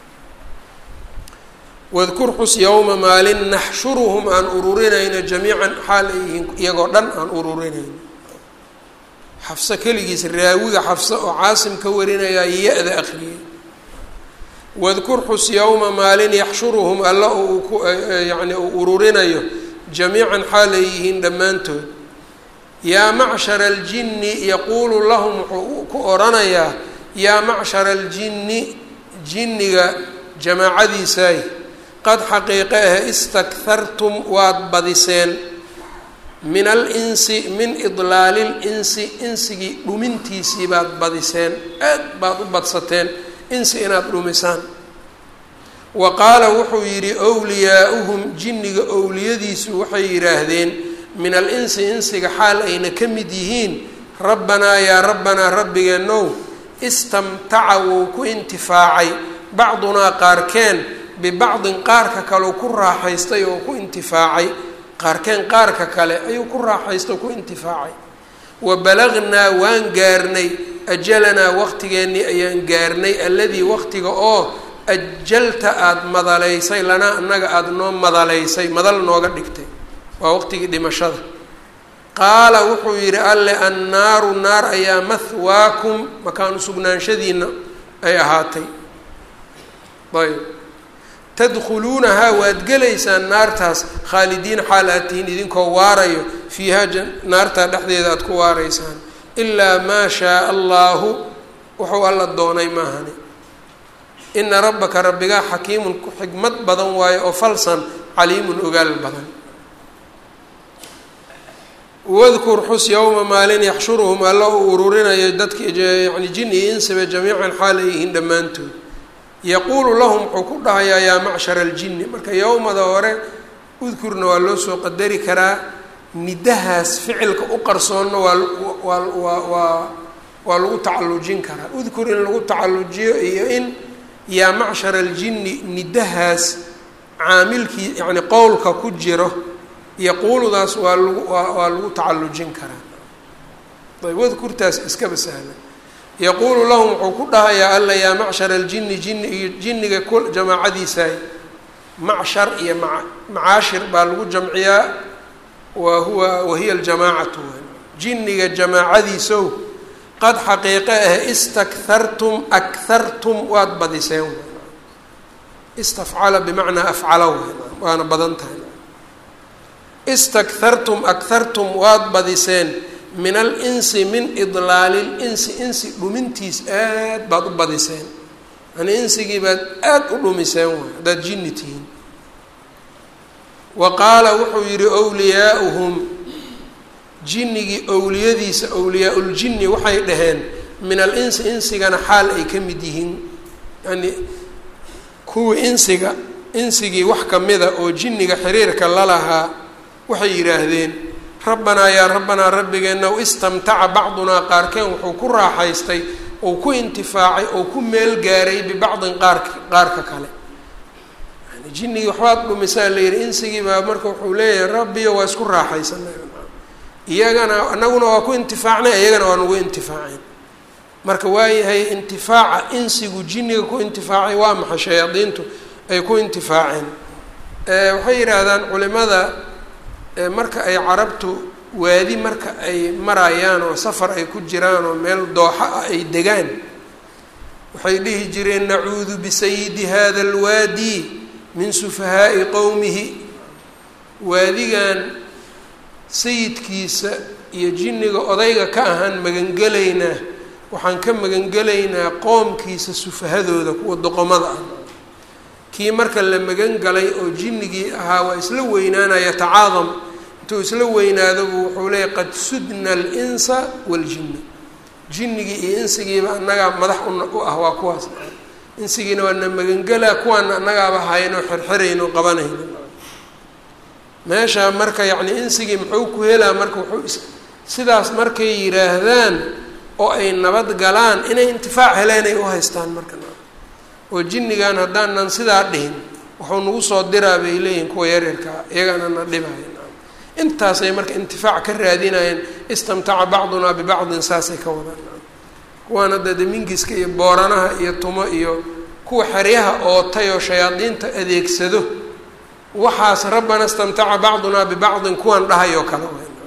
A: wadkur xus yowma maalin naxshuruhum aan ururinayno jamiican xaal ay yihiin iyagoo dhan aan ururinayno xafse keligiis raawiga xafse oo caasim ka warinayaa ya-da akhriyey wadkur xus yowma maalin yaxshuruhum alla uu ku yacni uu ururinayo jamiican xaal ay yihiin dhammaantood yaa macshara aljinni yaquulu lahum wuxuu ku odhanayaa yaa macshara aljinni jinniga jamaacadiisaay qad xaqiiqe ah istakhartum waad badiseen min alinsi min idlaali linsi insigii dhumintiisii baad badiseen aad baad u badsateen insi inaad dhumisaan wa qaala wuxuu yidhi wliyaauhum jinniga owliyadiisu waxay yidhaahdeen min al-insi insiga xaal ayna ka mid yihiin rabbanaa yaa rabbanaa rabbigeenow istamtaca wuu ku intifaacay bacdunaa qaarkeen bibacdin qaarka kaleu ku raaxaystay oo ku intifaacay qaarkeen qaarka kale ayuu ku raaxaystay oo ku intifaacay wa balagnaa waan gaarnay ajalanaa waqtigeennii ayaan gaarnay alladii waqtiga oo ajalta aada madalaysay lanaa annaga aada noo madalaysay madal nooga dhigtay waa waqtigii dhimashada qaala wuxuu yidhi alle annaaru naar ayaa mahwaakum makaanu sugnaanshadiina ay ahaatay ayb tadkhuluunahaa waad gelaysaan naartaas khaalidiin xaal aad tihiin idinkoo waarayo fiihaa naartaa dhexdeeda aada ku waaraysaan ilaa maa shaaa allaahu wuxuu alla doonay maahani ina rabbaka rabbigaa xakiimun ku xikmad badan waayo oo falsan caliimun ogaal badan wadkur xus yowma maalin yaxshuruhum alla uu ururinayo dadki yani jin iyo insiba jamiican xaal ay yihiin dhammaantood yaquulu lahum wuxuu ku dhahayaa yaa macshara aljinni marka yowmada hore udkurna waa loo soo qadari karaa nidahaas ficilka u qarsoonna waa waa waa waa waa lagu tacallujin karaa udkur in lagu tacallujiyo iyo in yaa macshara aljinni nidahaas caamilkii yacni qowlka ku jiro yaquuludaas waa lagu waa waa lagu tacallujin karaa ayb wadkurtaas iskaba sahlan yaquulu lahum wuxuu ku dhahayaa alla yaa macshara aljinni jinni iyo jinniga ku jamaacadiisaay macshar iyo ma macaashir baa lagu jamciyaa wa huwa wahiya aljamaacatu jinniga jamaacadiisow qad xaqiiqe ah istakhartum akhartum waad badiseen istafcala bimacnaa afcala waana badan tahay istakhartum akhartum waad badiseen min alinsi min idlaali linsi insi dhumintiis aad baad u badiseen yani insigii baad aad u dhumiseen waay haddaad jinni tihiin wa qaala wuxuu yidhi wliyaauhum jinnigii owliyadiisa owliyaa-uljinni waxay dhaheen min al-insi insigana xaal ay ka mid yihiin yani kuwii insiga insigii wax kamida oo jinniga xiriirka la lahaa waxay yidhaahdeen rabbanaa yaa rabbanaa rabbigeennaw istamtaca bacdunaa qaarkeen wuxuu ku raaxaystay ou ku intifaacay oo ku meel gaaray bibacdin qaark qaarka kale yani jinnigii waxbaad dhumisaa la yihi insigii baa marka wuxuu leeyahay rabbiyo waa isku raaxaysanay iyagana anaguna waa ku intifaacnay iyagana waa nagu intifaaceen marka waayahay intifaaca insigu jinniga ku intifaacay waa maxay shayaadiintu ay ku intifaaceen waxay yidhaahdaan culimada marka ay carabtu waadi marka ay marayaan oo safar ay ku jiraan oo meel dooxa ah ay degaan waxay dhihi jireen nacuudu bisayidi hada alwaadi min sufahaa'i qowmihi waadigan sayidkiisa iyo jinniga odayga ka ahaan magangelaynaa waxaan ka magangelaynaa qoomkiisa sufahadooda kuwa doqomada ah kii marka la magan galay oo jinnigii ahaa waa isla weynaanaya tacaadam intuu isla weynaadabu wuxuu leeyahy qad sudna alinsa waaljinna jinnigii iyo insigiiba annagaa madax u ah waa kuwaas insigiina waa na magangelaa kuwaana annagaaba haynoo xirxirayno qabanayno meesha marka yacni insigii muxuu ku helaa marka wuxuu sidaas markay yidhaahdaan oo ay nabad galaan inay intifaac heleen ay u haystaan marka oo jinnigan haddaanan sidaa dhihin wuxuu nagu soo diraa bay leeyihin kuwa yaryarkaa iyagana na dhibaya intaasay marka intifaac ka raadinayeen istamtaca bacdunaa bibacdin saasay ka wadaan kuwaan hadda damingiska iyo booranaha iyo tumo iyo kuwa xeryaha ootay oo shayaadiinta adeegsado waxaas rabbana istamtaca bacdunaa bibacdin kuwan dhahayoo kale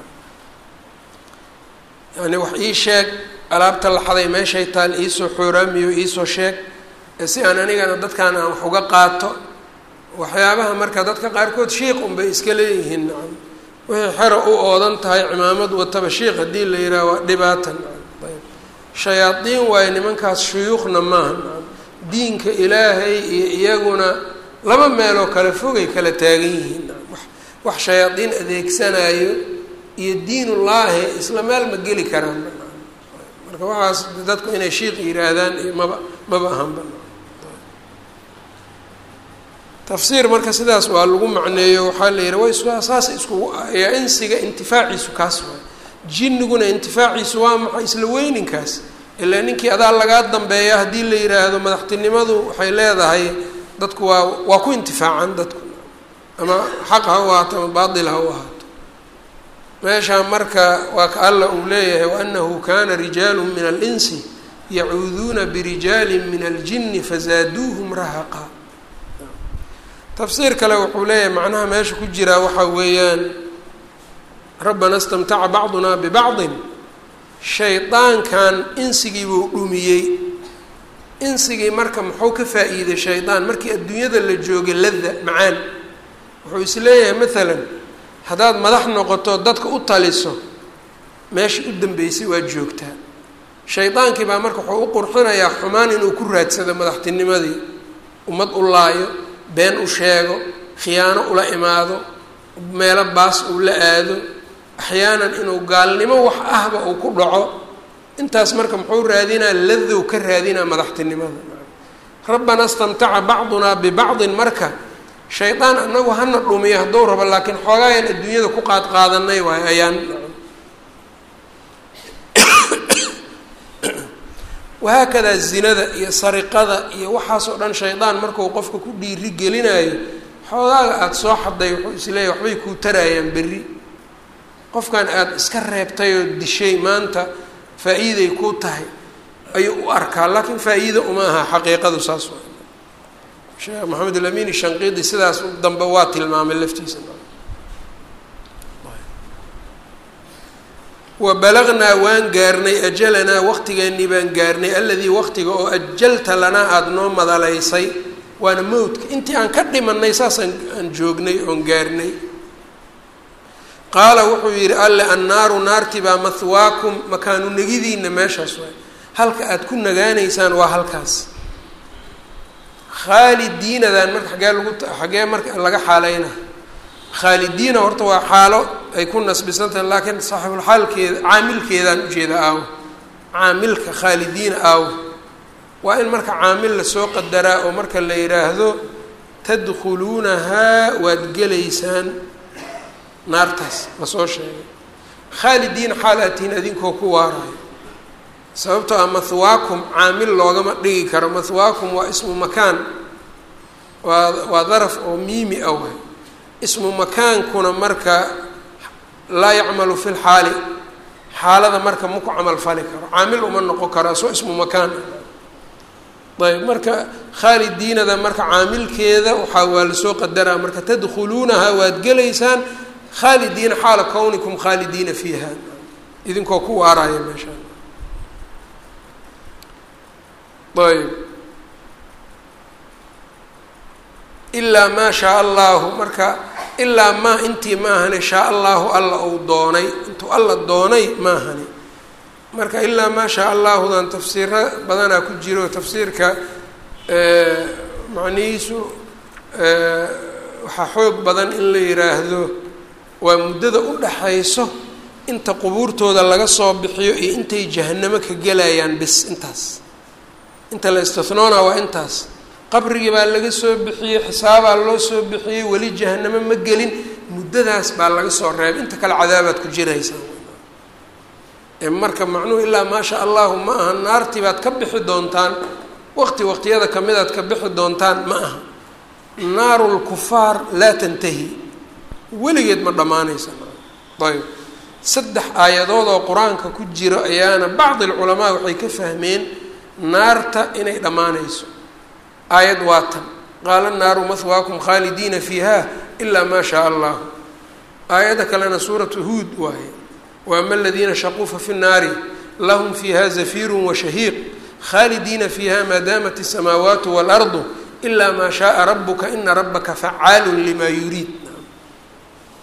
A: yani wax ii sheeg alaabta laxaday meeshay taal iisoo xooraamiyo iisoo sheeg si aan anigana dadkan aan wax uga qaato waxyaabaha marka dadka qaarkood shiiq unbay iska leeyihiin nacam wixii xero u oodan tahay cimaamad wataba shiikh haddii la yidhaha waa dhibaatan ayb shayaadiin waayo nimankaas shuyuukhna maaha diinka ilaahay iyo iyaguna laba meeloo kale fogay kala taagan yihiin wax shayaadiin adeegsanayo iyo diinullaahi isla meel ma geli karaan marka waxaas dadku inay shiikh yihaahdaan iyo maba maba ahanba tafsiir marka sidaas waa lagu macneeyo waxaa la yihi way saas iskugu yaa insiga intifaaciisu kaas waay jinniguna intifaaciisu waa maxay isla weyninkaas ilaa ninkii adaa lagaa dambeeya haddii la yidhaahdo madaxtinimadu waxay leedahay dadku waa waa ku intifaacan dadku ama xaq ha u ahaato ama baatil ha u ahaato meeshaa marka waa ka alla uu leeyahay waanahu kana rijaalu min alinsi yacuuduuna birijaalin min aljini fazaaduuhum rahaqa tafsiir kale wuxuu leeyahay macnaha meesha ku jiraa waxaa weeyaan rabbana istamtaca bacduna bibacdin shaydaankan insigii buu dhumiyey insigii marka muxuu ka faa-iiday shaydaan markii adduunyada la joogay lada macaan wuxuu is leeyahay maalan haddaad madax noqoto dadka u taliso meesha u dambeysay waa joogtaa shaydaankii baa marka wuxuu u qurxinayaa xumaan inuu ku raadsado madaxtinimadii ummad u laayo been u sheego khiyaano ula imaado meelo baas uu la aado axyaanan inuu gaalnimo wax ahba uu ku dhaco intaas marka muxuu raadinaa ladow ka raadinaa madaxtinimada rabbana istamtaca bacdunaa bibacdin marka shaydaan anagu hana dhumiyo hadduu rabo laakiin xoogaayan adduunyada ku qaad qaadanay waay ayaan wahaakadaa zinada iyo sariqada iyo waxaasoo dhan shaydaan markuu qofka ku dhiiri gelinayo xoogaaga aada soo xaday wuxuu isleeyahy waxbay kuu tarayaan berri qofkan aada iska reebtay oo dishay maanta faa-iiday kuu tahay ayuu u arkaa laakiin faa-iida uma aha xaqiiqadu saas waa sheekh maxamed alamin shanqiidi sidaas dambe waa tilmaamay laftiisa wa balagnaa waan gaarnay ajalanaa waqtigeennii baan gaarnay alladii waqtiga oo ajalta lanaa aada noo madalaysay waana mowdka intii aan ka dhimanay saasaan aan joognay oon gaarnay qaala wuxuu yidhi alle annaaru naarti baa mahwaakum makaanu negidiina meeshaas waay halka aada ku nagaanaysaan waa halkaas khaalidiinadan marka xagee lagu xagee marka laga xaaleyna khaalidiina horta waa xaalo ay ku nasbisan tahay laakiin saaxibulxaalkeeda caamilkeedaan ujeeda aawo caamilka khaalidiina aawo waa in marka caamil lasoo qadaraa oo marka la yidhaahdo tadkhuluunahaa waad gelaysaan naartaas lasoo sheegay khaalidiina xaal aatihin adinkoo ku waarayo sababtoo ah mahwaakum caamil loogama dhigi karo mahwaakum waa ismu makaan waa waa daraf oo miimi ah way ismu makaankuna marka laa yacmalu fi lxaali xaalada marka maku camal fali karo caamil uma noqon karo asoo ismu makaan ayb marka khaalidiinada marka caamilkeeda waxaa waa lasoo qadaraa marka tadkhuluunaha waad gelaysaan khaalidiina xaala kownikum khaalidiina fiiha idinkoo ku waaraya meeshaan ayb ilaa maa shaa allahu marka ilaa maa intii maahane shaa allahu alla uu doonay intuu alla doonay maahane marka ilaa maa shaa allahudan tafsiiro badanaa ku jiro tafsiirka macnihiisu waxaa xoog badan in la yiraahdo waa muddada u dhaxayso inta qubuurtooda laga soo bixiyo iyo intay jahanamo ka gelayaan bis intaas inta la istihnoona waa intaas qabrigii baa laga soo bixiyey xisaabaa loo soo bixiyey weli jahanamo ma gelin muddadaas baa laga soo reebay inta kale cadaabaad ku jiraysaa marka macnuhu ilaa maa sha allahu ma aha naartii baad ka bixi doontaan waqti waqtiyada kamidaad ka bixi doontaan ma aha naaru lkufaar laa tantahi weligeed ma dhammaanaysa ayb saddex aayadood oo qur-aanka ku jiro ayaana bacdi alculamaa waxay ka fahmeen naarta inay dhammaanayso aayad waa tan qaala naaru mahwaakum khaalidiina fiiha ilaa maa shaa allahu aayadda kalena suuratu huud waaye waama aladiina shaquu fa fi nnaari lahum fiiha zafiiru washahiiq khaalidiina fiiha maa daamat الsamaawaatu waalardu ilaa maa shaaa rabuka ina rabaka facaalu lima yuriid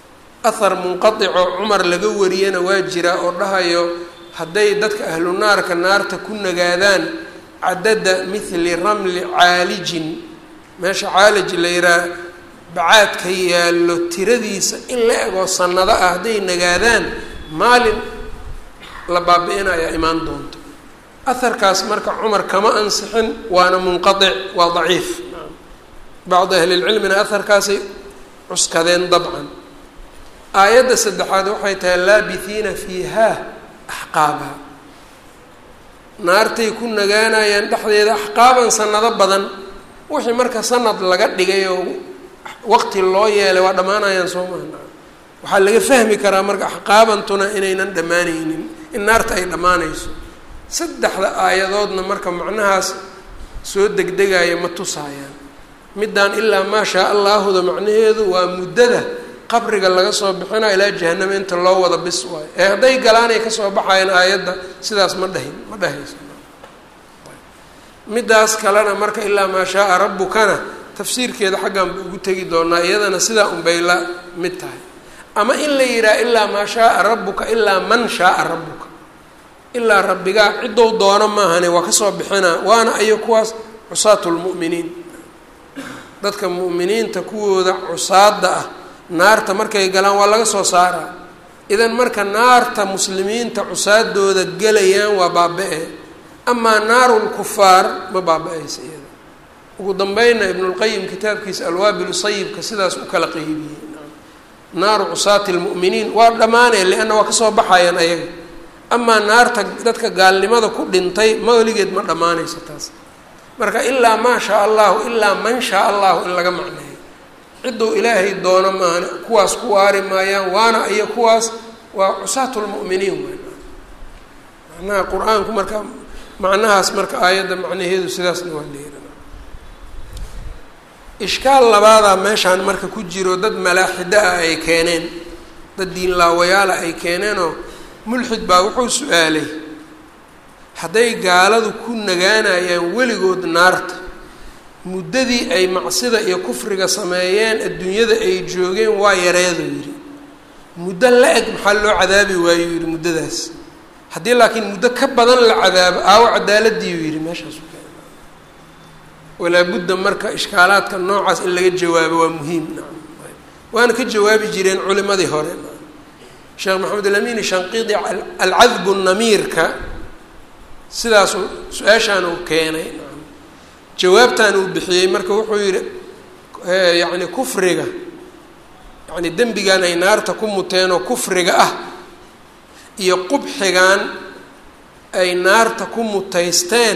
A: ahar munqaticoo cumar laga wariyana waa jiraa oo dhahayo hadday dadka ahlu naarka naarta ku nagaadaan cadada mithli ramli caalijin meesha caalij la yihaha bacaadka yaallo tiradiisa in la egoo sanado ah hadday nagaadaan maalin la baabi-inayaa imaan doonto aharkaas marka cumar kama ansixin waana munqatic waa daciif bacdu ahlilcilmina aharkaasay cuskadeen dabcan aayadda saddexaad waxay tahay laabihiina fiiha axqaaba naartay ku nagaanayaan dhexdeeda axqaaban sanado badan wixii marka sanad laga dhigay oo waqti loo yeelay waa dhammaanayaan soo maha waxaa laga fahmi karaa marka axqaabantuna inaynan dhammaanaynin in naarta ay dhammaanayso saddexda aayadoodna marka macnahaas soo degdegaya ma tusaayaan middaan ilaa maa shaa allaahuda macnaheedu waa muddada qabriga laga soo bixina ilaa jahanamo inta loo wada bis waayo ee hadday galaanay kasoo baxayaan aayadda sidaas ma dhahin ma dhahayso middaas kalena marka ilaa maa shaaa rabbukana tafsiirkeeda xaggan ba ugu tegi doonaa iyadana sidaa unbay la mid tahay ama in la yidhaha ilaa maa shaaa rabbuka ilaa man shaaa rabbuka ilaa rabbigaa ciddou doono maahane waa kasoo bixinaa waana ayo kuwaas cusaatu lmu'miniin dadka mu'miniinta kuwooda cusaada ah naarta markay galaan waa laga soo saaraa idan marka naarta muslimiinta cusaadooda gelayaan waa baaba-e amaa naaru lkufaar ma baaba-aysa iyada ugu dambeynna ibnulqayim kitaabkiisa alwaabilu sayibka sidaas u kala qeybiyey naaru cusaati lmu'miniin waa dhammaaneen lianna waa kasoo baxayaan ayaga amaa naarta dadka gaalnimada ku dhintay mawligeed ma dhammaanayso taas marka ilaa maa shaa allahu ilaa man shaa allahu in laga macneeyo cidduu ilaahay doono maahane kuwaas ku waari maayaan waana iyo kuwaas waa cusaatu lmu'miniin w macnaha qur-aanku marka macnahaas marka aayadda macnaheedu sidaasna waa leeran ishkaal labaadaa meeshaan marka ku jiro dad malaaxido ah ay keeneen dad diinlaawayaala ay keeneenoo mulxid baa wuxuu su-aalay hadday gaaladu ku nagaanayaan weligood naarta muddadii ay macsida iyo kufriga sameeyeen adduunyada ay joogeen waa yareeduu yidhi muddo la eg maxaa loo cadaabi waayuu yidhi muddadaas haddii laakiin muddo ka badan la cadaabo aawo cadaaladiiuu yidhi meeshaas walaa budda marka ishkaalaadka noocaas in laga jawaabo waa muhiim nacam waana ka jawaabi jireen culimadii hore sheekh maxamed alamini shanqiidi alcadbu namiirka sidaasuu su-aashaan uu keenay jawaabtan uu bixiyey marka wuxuu yihi yacni kufriga yacni dembigan ay naarta ku muteenoo kufriga ah iyo qubxigan ay naarta ku mutaysteen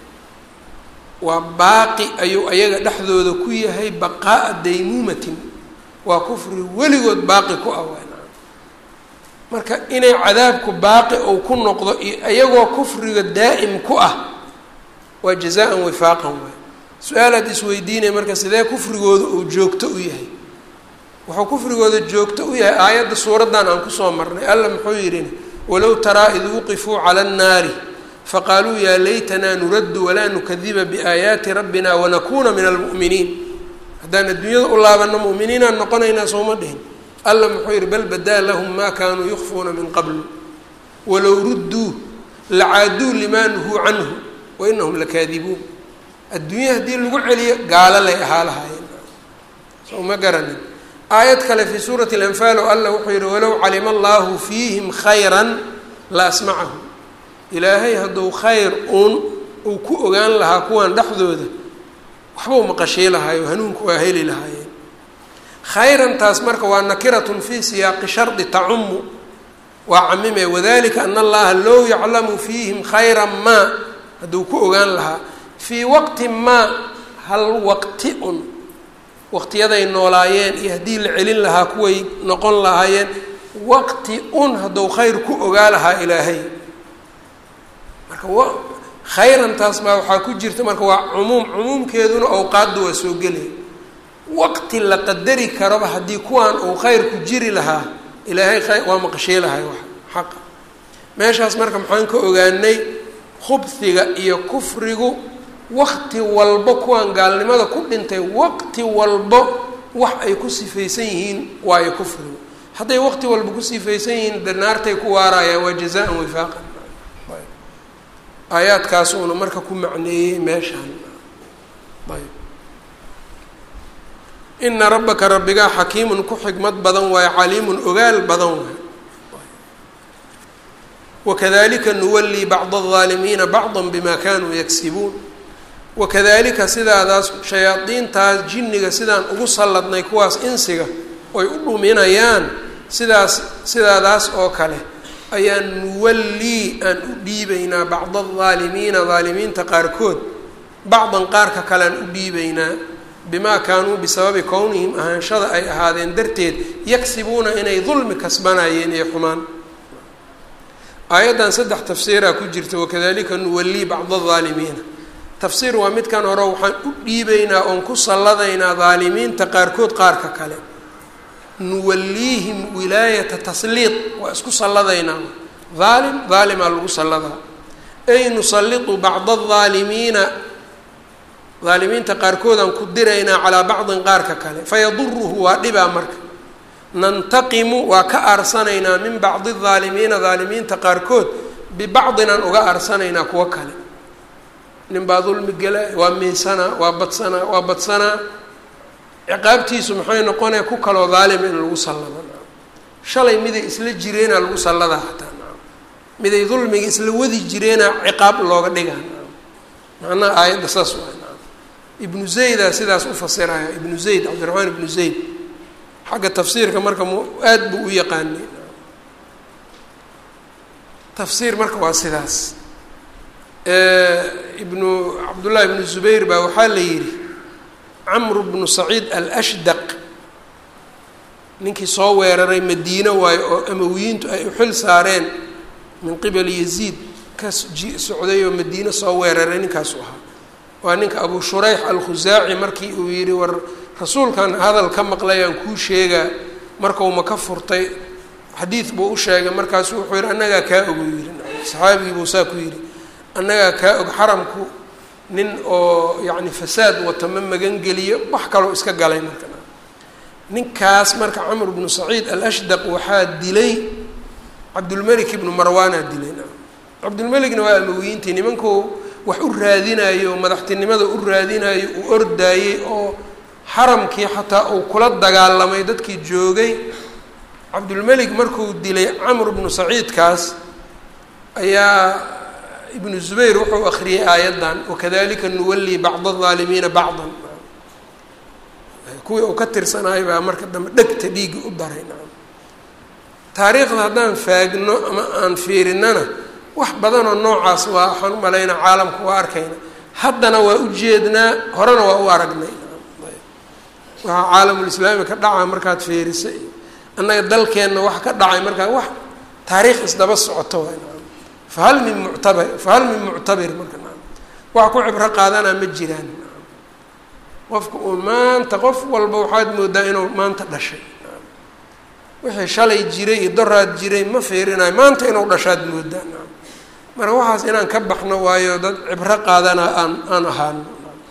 A: waa baaqi ayuu ayaga dhexdooda ku yahay baqaa'a daymuumatin waa kufri weligood baaqi ku ah waa marka inay cadaabku baaqi ou ku noqdo iyo iyagoo kufriga daa'im ku ah waa jazaan wifaaqan waay su-aalaad isweydiinaya marka sidee kufrigooda uu joogto u yahay wuxuu kufrigooda joogto u yahay aayadda suuraddan aan kusoo marnay alla muxuu yidhi walow taraa id wuqifuu cala annaari faqaaluu yaa laytanaa nuraddu walaa nukadiba biaayaati rabbina wanakuuna min almu'miniin haddaan adduunyada u laabano mu'miniinaan noqonaynaa sooma dhihin alla muxuu yihi bal badaa lahum maa kaanuu yukfuuna min qablu walow rudduu lacaaduu limaa nuhuu canhu wainahum lakaadibuun adduunya haddii lagu celiyo gaalo lay ahaa lahaayeen soo ma garanin aayad kale fii suurati alanfaal oo alla wuxuu yihi walow calima allahu fiihim khayran la asmacahum ilaahay hadduu khayr uun uu ku ogaan lahaa kuwan dhexdooda waxbau maqashii lahaayo hanuunku waa heli lahaayeen khayrantaas marka waa nakiratun fii siyaaqi shardi tacumu waa camime wadalika ana allaha low yaclamu fiihim khayra maa hadduu ku ogaan lahaa fii waqti maa hal waqti un waqtiyaday noolaayeen iyo haddii la celin lahaa kuway noqon lahaayeen waqti un hadduu khayr ku ogaa lahaa ilaahay marka w khayrantaas baa waxaa ku jirta marka waa cumuum cumuumkeeduna awqaadda waa soo gelay waqti la qadari karaba haddii kuwan uu khayr ku jiri lahaa ilaahay khayr waa maqashii lahay wax xaqa meeshaas marka maxaan ka ogaanay khubhiga iyo kufrigu waqti walbo kuwan gaalnimada ku dhintay waqti walbo wax ay ku sifaysan yihiin waayo kufrigu hadday waqti walba ku sifaysan yihiin de naartay ku waarayaan waa jazaan wifaaqan aayaadkaas uuna marka ku macneeyey meeshaan ayb ina rabbaka rabbigaa xakiimun ku xikmad badan waayo caliimun ogaal badan waayo wakadalika nuwalii bacda aldaalimiina bacda bima kanuu yagsibuun wakadalika sidaadaas shayaadiintaas jinniga sidaan ugu salladnay kuwaas insiga oy u dhuminayaan sidaas sidaadaas oo kale ayaan nuwallii aan u dhiibaynaa bacda aldaalimiina daalimiinta qaarkood bacdan qaarka kalean u dhiibaynaa bimaa kaanuu bisababi kownihim ahaanshada ay ahaadeen darteed yagsibuuna inay dulmi kasbanayeen iyo xumaan aayaddan saddex tafsiiraa ku jirta wakadalika nuwallii bacda aldaalimiina tafsiir waa midkan hore waxaan u dhiibaynaa oon ku salladaynaa daalimiinta qaarkood qaarka kale nuwalliihim wilaayata tasliid waa isku salladaynaa daalim daalimaa lagu salladaa ay nusallitu bacda aldaalimiina daalimiinta qaarkoodaan ku diraynaa calaa bacdin qaarka kale fayaduruhu waa dhibaa marka nantaqimu waa ka aarsanaynaa min bacdi aldaalimiina daalimiinta qaarkood bibacdin aan uga aarsanaynaa kuwo kale nin baa dulmi gela waa miisanaa waa badsanaa waa badsanaa ciqaabtiisu maxay noqonaya ku kaloo daalima in lagu sallado shalay miday isla jireenaa lagu salladaa hataa miday dulmiga isla wadi jireenaa ciqaab looga dhigaa macnaha aayadda saas waa ibnu zaydaa sidaas u fasiraya ibnu zayd cabdiraxmaan ibnu zayd xagga tafsiirka marka m aada buu u yaqaanay tafsiir marka waa sidaas ibnu cabdullahi ibnu zubayr baa waxaa la yidhi camru bnu saciid alashdaq ninkii soo weeraray madiino waayo oo amawiyiintu ay u xil saareen min qibali yaziid ka ji socday oo madiino soo weeraray ninkaasu ahaa waa ninka abu shurayx alkhusaaci markii uu yidhi war rasuulkan hadal ka maqlayaan kuu sheegaa markauma ka furtay xadiid buu u sheegay markaasu wuxuu yidhi annagaa kaa ogu yidhi saxaabigii buu saa ku yidhi annagaa kaa og xaramku nin oo yacni fasaad wata ma magangeliyo wax kaloo iska galay marka ninkaas marka camr bnu saciid alashdaq waxaa dilay cabdulmelik ibnu marwaanaa dilay cabdulmelikna waa amawiyiintii nimankuu wax u raadinayo madaxtinimada u raadinayo uu ordaayey oo xaramkii xataa uu kula dagaalamay dadkii joogay cabdulmelik markuu dilay camr bnu saciidkaas ayaa ibnu zubayr wuxuu akriyay aayaddan wakadalika nuwallii bacda aldaalimiina bacdan kuwii uu ka tirsanayo baa marka dambe dhegta dhiigga u daray taariikhda haddaan faagno ama aan fiirinana wax badanoo noocaas waa waxaan u malaynaa caalamka waa arkayna haddana waa u jeednaa horena waa u aragnay waxaa caalamulislaami ka dhaca markaad fiirisay annaga dalkeenna wax ka dhacay markaa wax taariikh isdaba socoto waay fahal min muctabar fahal min muctabir marka wax ku cibro qaadanaa ma jiraan qofka uu maanta qof walba waxaad moodaa inuu maanta dhashay wixii shalay jiray iyo doraad jiray ma fiirinayo maanta inuu dhashaad moodaa marka waxaas inaan ka baxno waayo dad cibro qaadana aan aan ahaano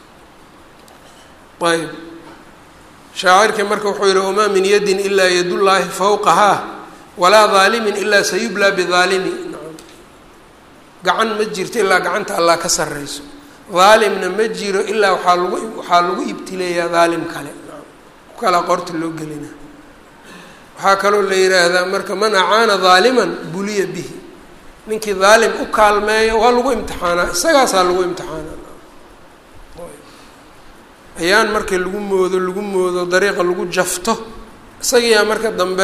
A: ayb shaacirkii marka wuxuu yihi wamaa min yadin ilaa yadullaahi fawqahaa walaa daalimin ilaa sayublaa bidaalimi gacan ma jirto ilaa gacanta allah ka sarreyso daalimna ma jiro ilaa waxaa lagu waxaa lagu ibtileeyaa daalim kale ku kalaa qorta loo gelina waxaa kaloo la yidhaahdaa marka man acaana daaliman buliya bihi ninkii daalim u kaalmeeyo waa lagu imtixaanaa isagaasaa lagu imtixaanaa ayaan markii lagu moodo lagu moodo dariiqa lagu jafto isagiyaa marka dambe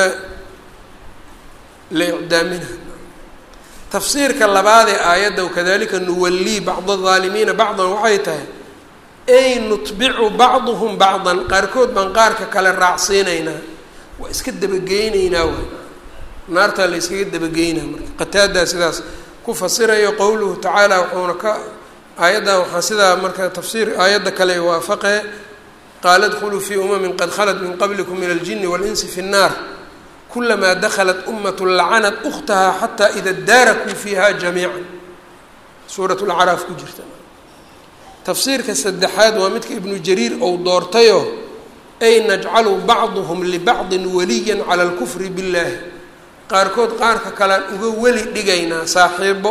A: la icdaamina tafsiirka labaad ee aayadda wakadalika nuwallii bacda adaalimiina bacdan waxay tahay ay nutbicu bacduhum bacdan qaarkood baan qaarka kale raacsiinaynaa waa iska dabageyneynaa waay naartaa la yskaga dabageynaa marka qataadaa sidaas ku fasirayo qowluhu tacaala wuxuuna ka aayaddan waxaa sidaa marka tafsiir aayadda kale waafaqe qaala dkhuluu fii umamin qad khalat min qablikum min aljini walinsi fi nnaar kulamaa daklat umat lacanat ukhtaha xataa ida daarakuu fiiha jamiica suurat lacraaf ku jirta tafsiirka saddexaad waa midka ibnu jariir ou doortayo ay najcalu bacduhum libacdin waliyan cala alkufri billaahi qaarkood qaarka kalean uga weli dhigaynaa saaxiibo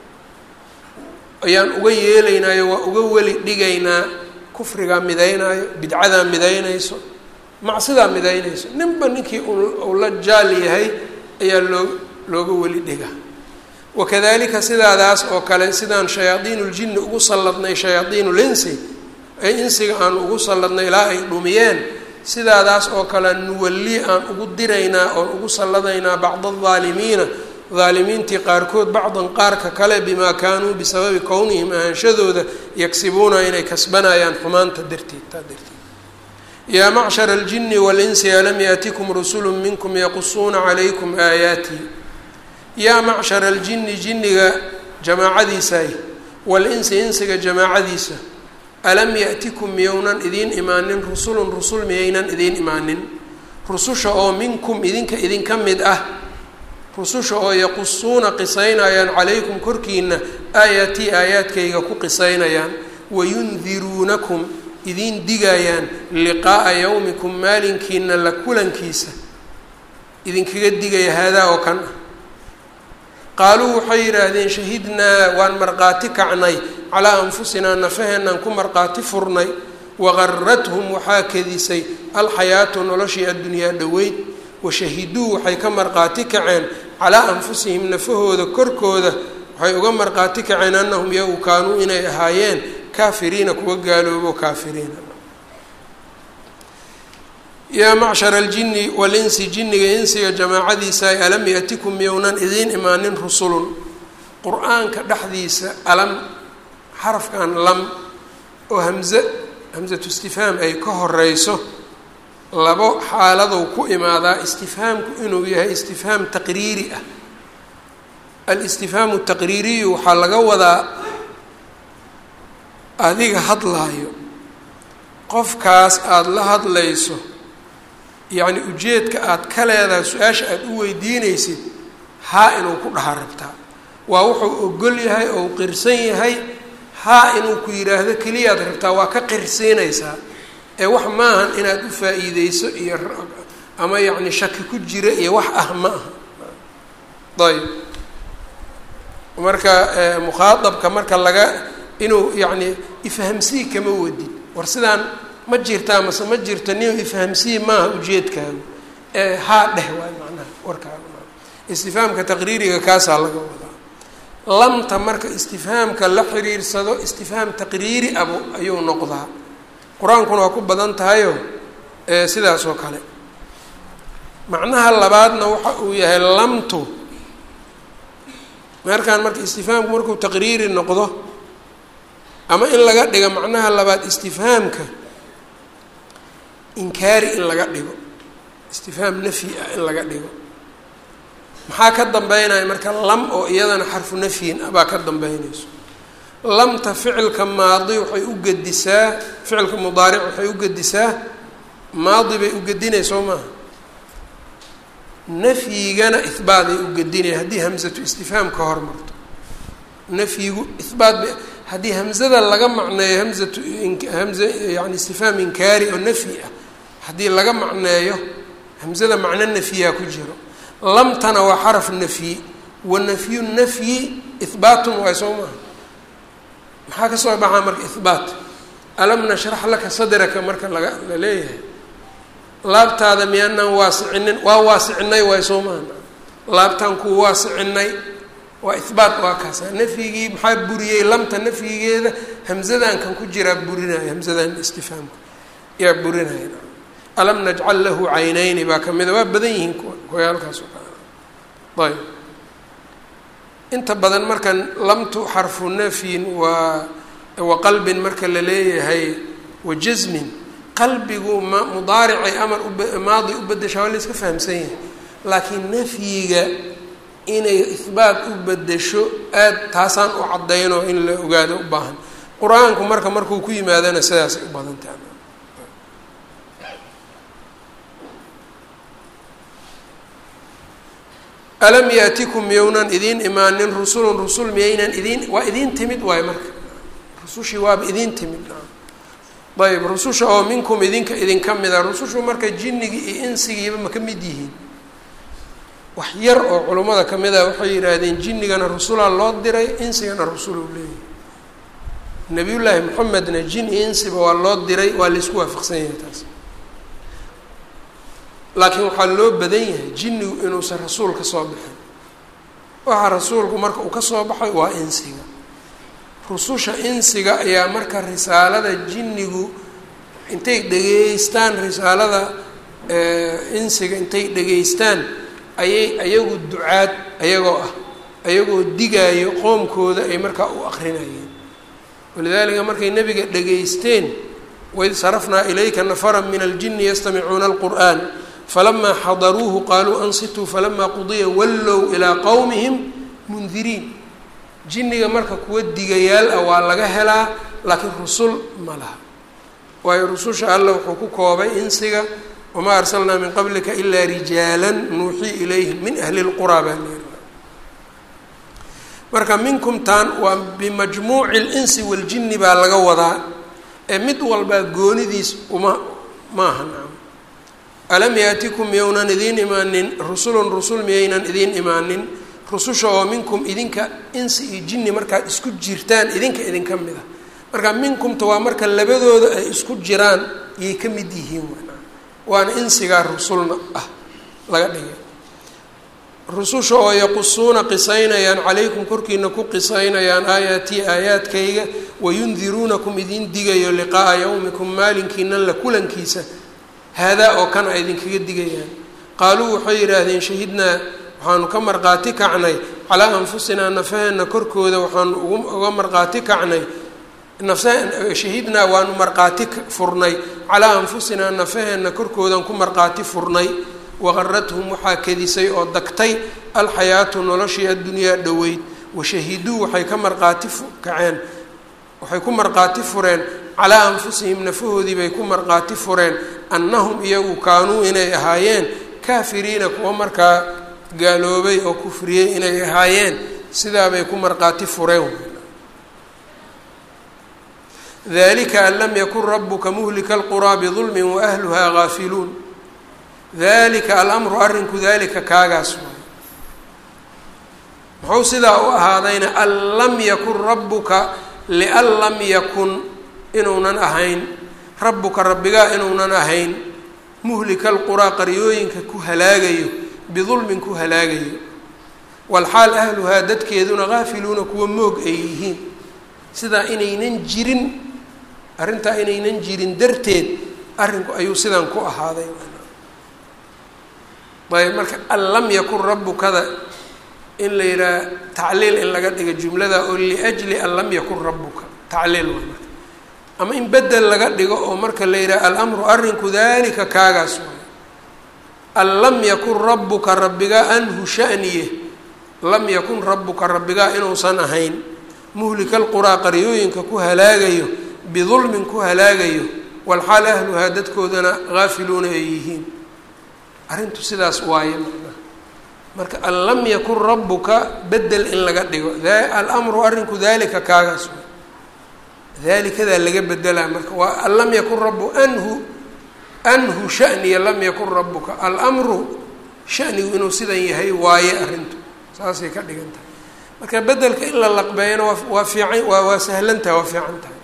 A: ayaan uga yeelaynaayo waa uga weli dhigaynaa kufrigaa midaynaayo bidcadaa midaynayso macsidaa midaynayso ninba ninkii uu la jaal yahay ayaa loo looga weli dhiga wakadalika sidaadaas oo kale sidaan shayaadiin uljinni ugu salladnay shayaadiin ulinsi ee insiga aan ugu salladnay ilaa ay dhumiyeen sidaadaas oo kale nuwalli aan ugu diraynaa oon ugu salladaynaa bacda aldaalimiina daalimiintii qaarkood bacdan qaarka kale bimaa kaanuu bisababi kownihim ahaanshadooda yagsibuuna inay kasbanayaan xumaanta darteed taa darteed yaa macshara aljini walinsi alam yaatikum rusulu minkum yaqusuuna calaykum aayaatii yaa macshara aljini jinniga jamaacadiisaay walinsi insiga jamaacadiisa alam ya'tikum miyownan idiin imaanin rusulun rusul miyaynan idiin imaanin rususha oo minkum idinka idinka mid ah rususha oo yaqusuuna qisaynayaan calaykum korkiina aayatii aayaadkayga ku qisaynayaan wayundiruunakum idiin digayaan liqaa'a yowmikum maalinkiina la kulankiisa idinkaga digaya haadaa oo kan ah qaaluu waxay yidhaahdeen shahidnaa waan markhaati kacnay calaa anfusinaa nafaheenaan ku markhaati furnay waqarathum waxaa kadisay alxayaatu noloshii addunyaa dhoweyd washahiduu waxay ka markhaati kaceen calaa anfusihim nafahooda korkooda waxay uga markhaati kaceen annahum yagu kaanuu inay ahaayeen kaafiriina kuwa gaaloobo kaafiriina yaa macshara aljini walinsi jinniga insiga jamaacadiisa ay alam yatikum miyownan idiin imaanin rusulun qur-aanka dhexdiisa alam xarafkan lam oo hamze hamsatu istifhaam ay ka horeyso labo xaaladow ku imaadaa istifhaamku inuu yahay istifhaam taqriiri ah alistifhaamu taqriiriyu waxaa laga wadaa adiga hadlaayo qofkaas aada la hadlayso yacni ujeedka aada ka leedahay su-aasha aada u weydiinaysid haa inuu ku dhaha rabtaa waa wuxuu ogol yahay oo u qirsan yahay haa inuu ku yidhaahdo keliyaad rabtaa waa ka qirsiinaysaa ee wax maahan inaad u faa-iideyso iyo ama yacni shaki ku jira iyo wax ah ma aha ayb marka mukhaadabka marka laga inuu yacni ifhamsii kama wadid war sidaan ma jirtaa mase ma jirto nin ifhamsii maaha ujeedkaagu ee haa dheh waay macnaha warkaaga maa istifhaamka taqriiriga kaasaa laga wadaa lamta marka istifhaamka la xiriirsado istifhaam taqriiri abu ayuu noqdaa qur-aankuna waa ku badan tahayo sidaas oo kale macnaha labaadna waxa uu yahay lamtu markaan marka istifhaamku markuu taqriiri noqdo ama in laga dhigo macnaha labaad istifhaamka inkaari in laga dhigo istifhaam nafyi ah in laga dhigo maxaa ka dambeynaya marka lam oo iyadana xarfu nafyin ah baa ka dambeynayso lamta ficilka maadi waxay u gedisaa ficilka mudaaric waxay u gedisaa maadi bay u gedinaya soo maaha nafyigana ihbaaday u gedinaya haddii hamsatu istifhaam ka hormarto nafyigu ihbaat ba haddii hamzada laga macneeyo hamzatu hamza yani istifhaam inkaari oo nafyi ah haddii laga macneeyo hamzada macno nafyiha ku jiro lamtana waa xaraf nafyi wa nafyu nafyi ihbaatun waay soo maaha maxaa ka soo baxaa marka ihbaat alam nashrax laka sadraka marka laga la leeyahay laabtaada miyaanaan waasicinin waa waasicinay waay soo maaha laabtaan kuu waasicinay waa ihbaat waa kaasa nafyigii maxaa buriyey lamta nafyigeeda hamzadan kan ku jiraa burinaya hamzadan istifhaamka yaa burinaya alam najcal lahu caynayni baa kamida waa badan yihiin koyaalkaas oo kale ayb inta badan markan lamtu xarfu nafyin waa wa qalbin marka la leeyahay wa jasmin qalbigu ma mudaaricay amar umaadi u bedeshaa waa la iska fahamsan yahay laakiin nafyiga inay ihbaat u bedesho aad taasaan u caddaynoo in la ogaado u baahan qur-aanku marka markuu ku yimaadana sidaasay u badan tahay alam yaatikum miyownan idiin imaanin rusulun rusul miyaynan idiin waa idiin timid waayo marka rusushii waaba idiin timid ayb rususha oo minkum idinka idinka mida rusushu marka jinnigii iyo insigiiba ma ka mid yihiin wax yar oo culummada ka mid a waxay yidhaahdeen jinnigana rusulaa loo diray insigana rusul uu leeyahay nabiyullaahi moxamedna jin iyo insiba waa loo diray waa laisku waafaqsan yahay taas laakiin waxaa loo badan yahay jinnigu inuusan rasuul ka soo bixin waxa rasuulku marka uu ka soo baxay waa insiga rususha insiga ayaa marka risaalada jinnigu intay dhegeystaan risaalada insiga intay dhegeystaan ayay ayagu ducaad ayagoo ah ayagoo digaayo qoomkooda ay markaa u aqrinayeen walidaalika markay nebiga dhegaysteen waid sarafnaa ilayka nafara min aljini yastamicuuna alqur'an falamaa xadaruuhu qaaluu ansituu falamaa qudiya wallow ilaa qowmihim mundiriin jinniga marka kuwa digayaal ah waa laga helaa laakiin rusul ma laha waayo rususha alla wuxuu ku koobay insiga wamaa arsalnaa min qablika ilaa rijaala nuuxii ilayhim min ahli lquraa baa leeri marka minkum taan waa bimajmuuci linsi waljinni baa laga wadaa ee mid walbaa goonidiis uma maaha nacam alam yaatikum miyownan idiin imaanin rusulun rusul miyaynan idiin imaanin rususha oo minkum idinka insi iyo jinni markaad isku jirtaan idinka idinka mid a marka minkumta waa marka labadooda ay isku jiraan yay ka mid yihiin waana insigaa rusulna ah laga dhigay rususha oo yaqusuuna qisaynayaan calaykum korkiina ku qisaynayaan aayaatii aayaadkayga wayundiruunakum idin digayo liqa'a yawmikum maalinkiina la kulankiisa haadaa oo kan a idinkaga digayaan qaaluu waxay yidhaahdeen shahidnaa waxaanu ka marqaati kacnay calaa anfusinaa nafaheenna korkooda waxaanu uga marqaati kacnay shahidnaa waanu marqaati furnay calaa anfusinaa nafaheenna korkoodan ku marqaati furnay waqarathum waxaa kedisay oo dagtay alxayaatu noloshii addunyaa dhoweyd washahiduu waxay ka marqaati kaceen waxay ku marqaati fureen calaa anfusihim nafahoodii bay ku marqaati fureen annahum iyagu kaanuu inay ahaayeen kaafiriina kuwa markaa gaaloobay oo kufriyey inay ahaayeen sidaabay ku marqaati fureen dalika an lam yakun rabuka muhlika alquraa bidulmin waahluhaa gaafiluun dalika alamru arrinku dalika kaagaas waay muxuu sidaa u ahaadayna an lam yakun rabuka lian lam yakun inuunan ahayn rabbuka rabbigaa inuunan ahayn muhlika alquraa qaryooyinka ku halaagayo bidulmin ku halaagayo walxaal ahluhaa dadkeeduna gaafiluuna kuwa moog ay yihiin sidaa inaynan jirin arrintaa inaynan jirin darteed arrinku ayuu sidan ku ahaaday ayb marka an lam yakun rabbukada in la yidhaha tacliil in laga dhiga jumlada oo liajli an lam yakun rabbuka tacliil waa marka ama in bedel laga dhigo oo marka la yidhaha alamru arrinku dalika kaagaas waay an lam yakun rabbuka rabbigaa anhu shaniye lam yakun rabbuka rabbigaa inuusan ahayn muhlika alquraa qaryooyinka ku halaagayo bidulmin ku halaagayo walxaal ahluhaa dadkoodana gaafiluuna ay yihiin arrintu sidaas waaye macnaha marka an lam yakun rabbuka bedel in laga dhigo alamru arrinku dalika kaagaas waay dalikadaa laga bedelaa marka waa an lam yakun rabu anhu anhu shaniya lam yakun rabuka alamru shanigu inuu sidan yahay waaye arrintu saasay ka dhigan tahay marka bedelka in la laqbeeyana waa waa fiican waa waa sahlan tahay waa fiican tahay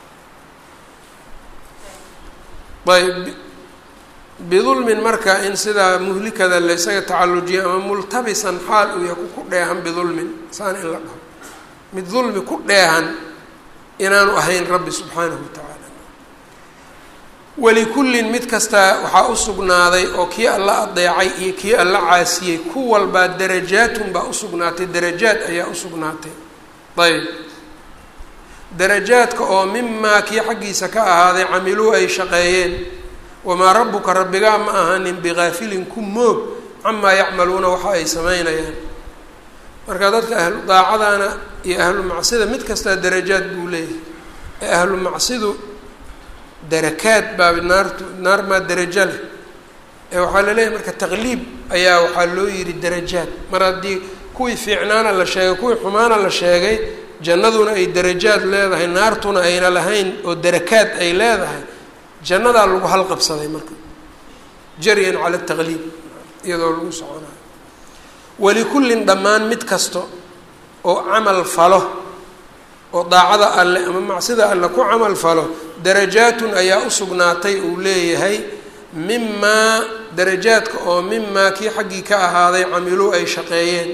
A: ayb bidulmin marka in sidaa muhlikada la ysaga tacallujiya ama multabisan xaal uu yaku ku dheehan bidulmin saan in la dhaho mid dulmi ku dheehan inaanu ahayn rabbi subxaanahu watacaala walikullin mid kastaa waxaa u sugnaaday oo kii alla adeecay iyo kii alla caasiyey ku walbaa darajaatun baa usugnaatay darajaad ayaa usugnaatay ayb darajaadka oo mimaa kii xaggiisa ka ahaaday camiluu ay shaqeeyeen wamaa rabbuka rabbigaa ma ahanin bigaafilin ku moog camaa yacmaluuna waxa ay sameynayaan marka dadka ahlu daacadana iyo ahlu macsida mid kastaa darajaad buu leeyahay ee ahlu macsidu darakaad baa naartu naar maa darajo leh ee waxaa la leeyahay marka taqliib ayaa waxaa loo yidhi darajaad mar haddii kuwii fiicnaana la sheegay kuwii xumaana la sheegay jannaduna ay darajaad leedahay naartuna ayna lahayn oo darakaad ay leedahay jannadaa lagu halqabsaday marka jaryan cala taqliib iyadoo lagu soconayo walikullin dhammaan mid kasta oo camal falo oo daacada alle ama macsida alle ku camal falo darajaatun ayaa u sugnaatay uu leeyahay mimaa darajaadka oo mimaa kii xaggii ka ahaaday camiluu ay shaqeeyeen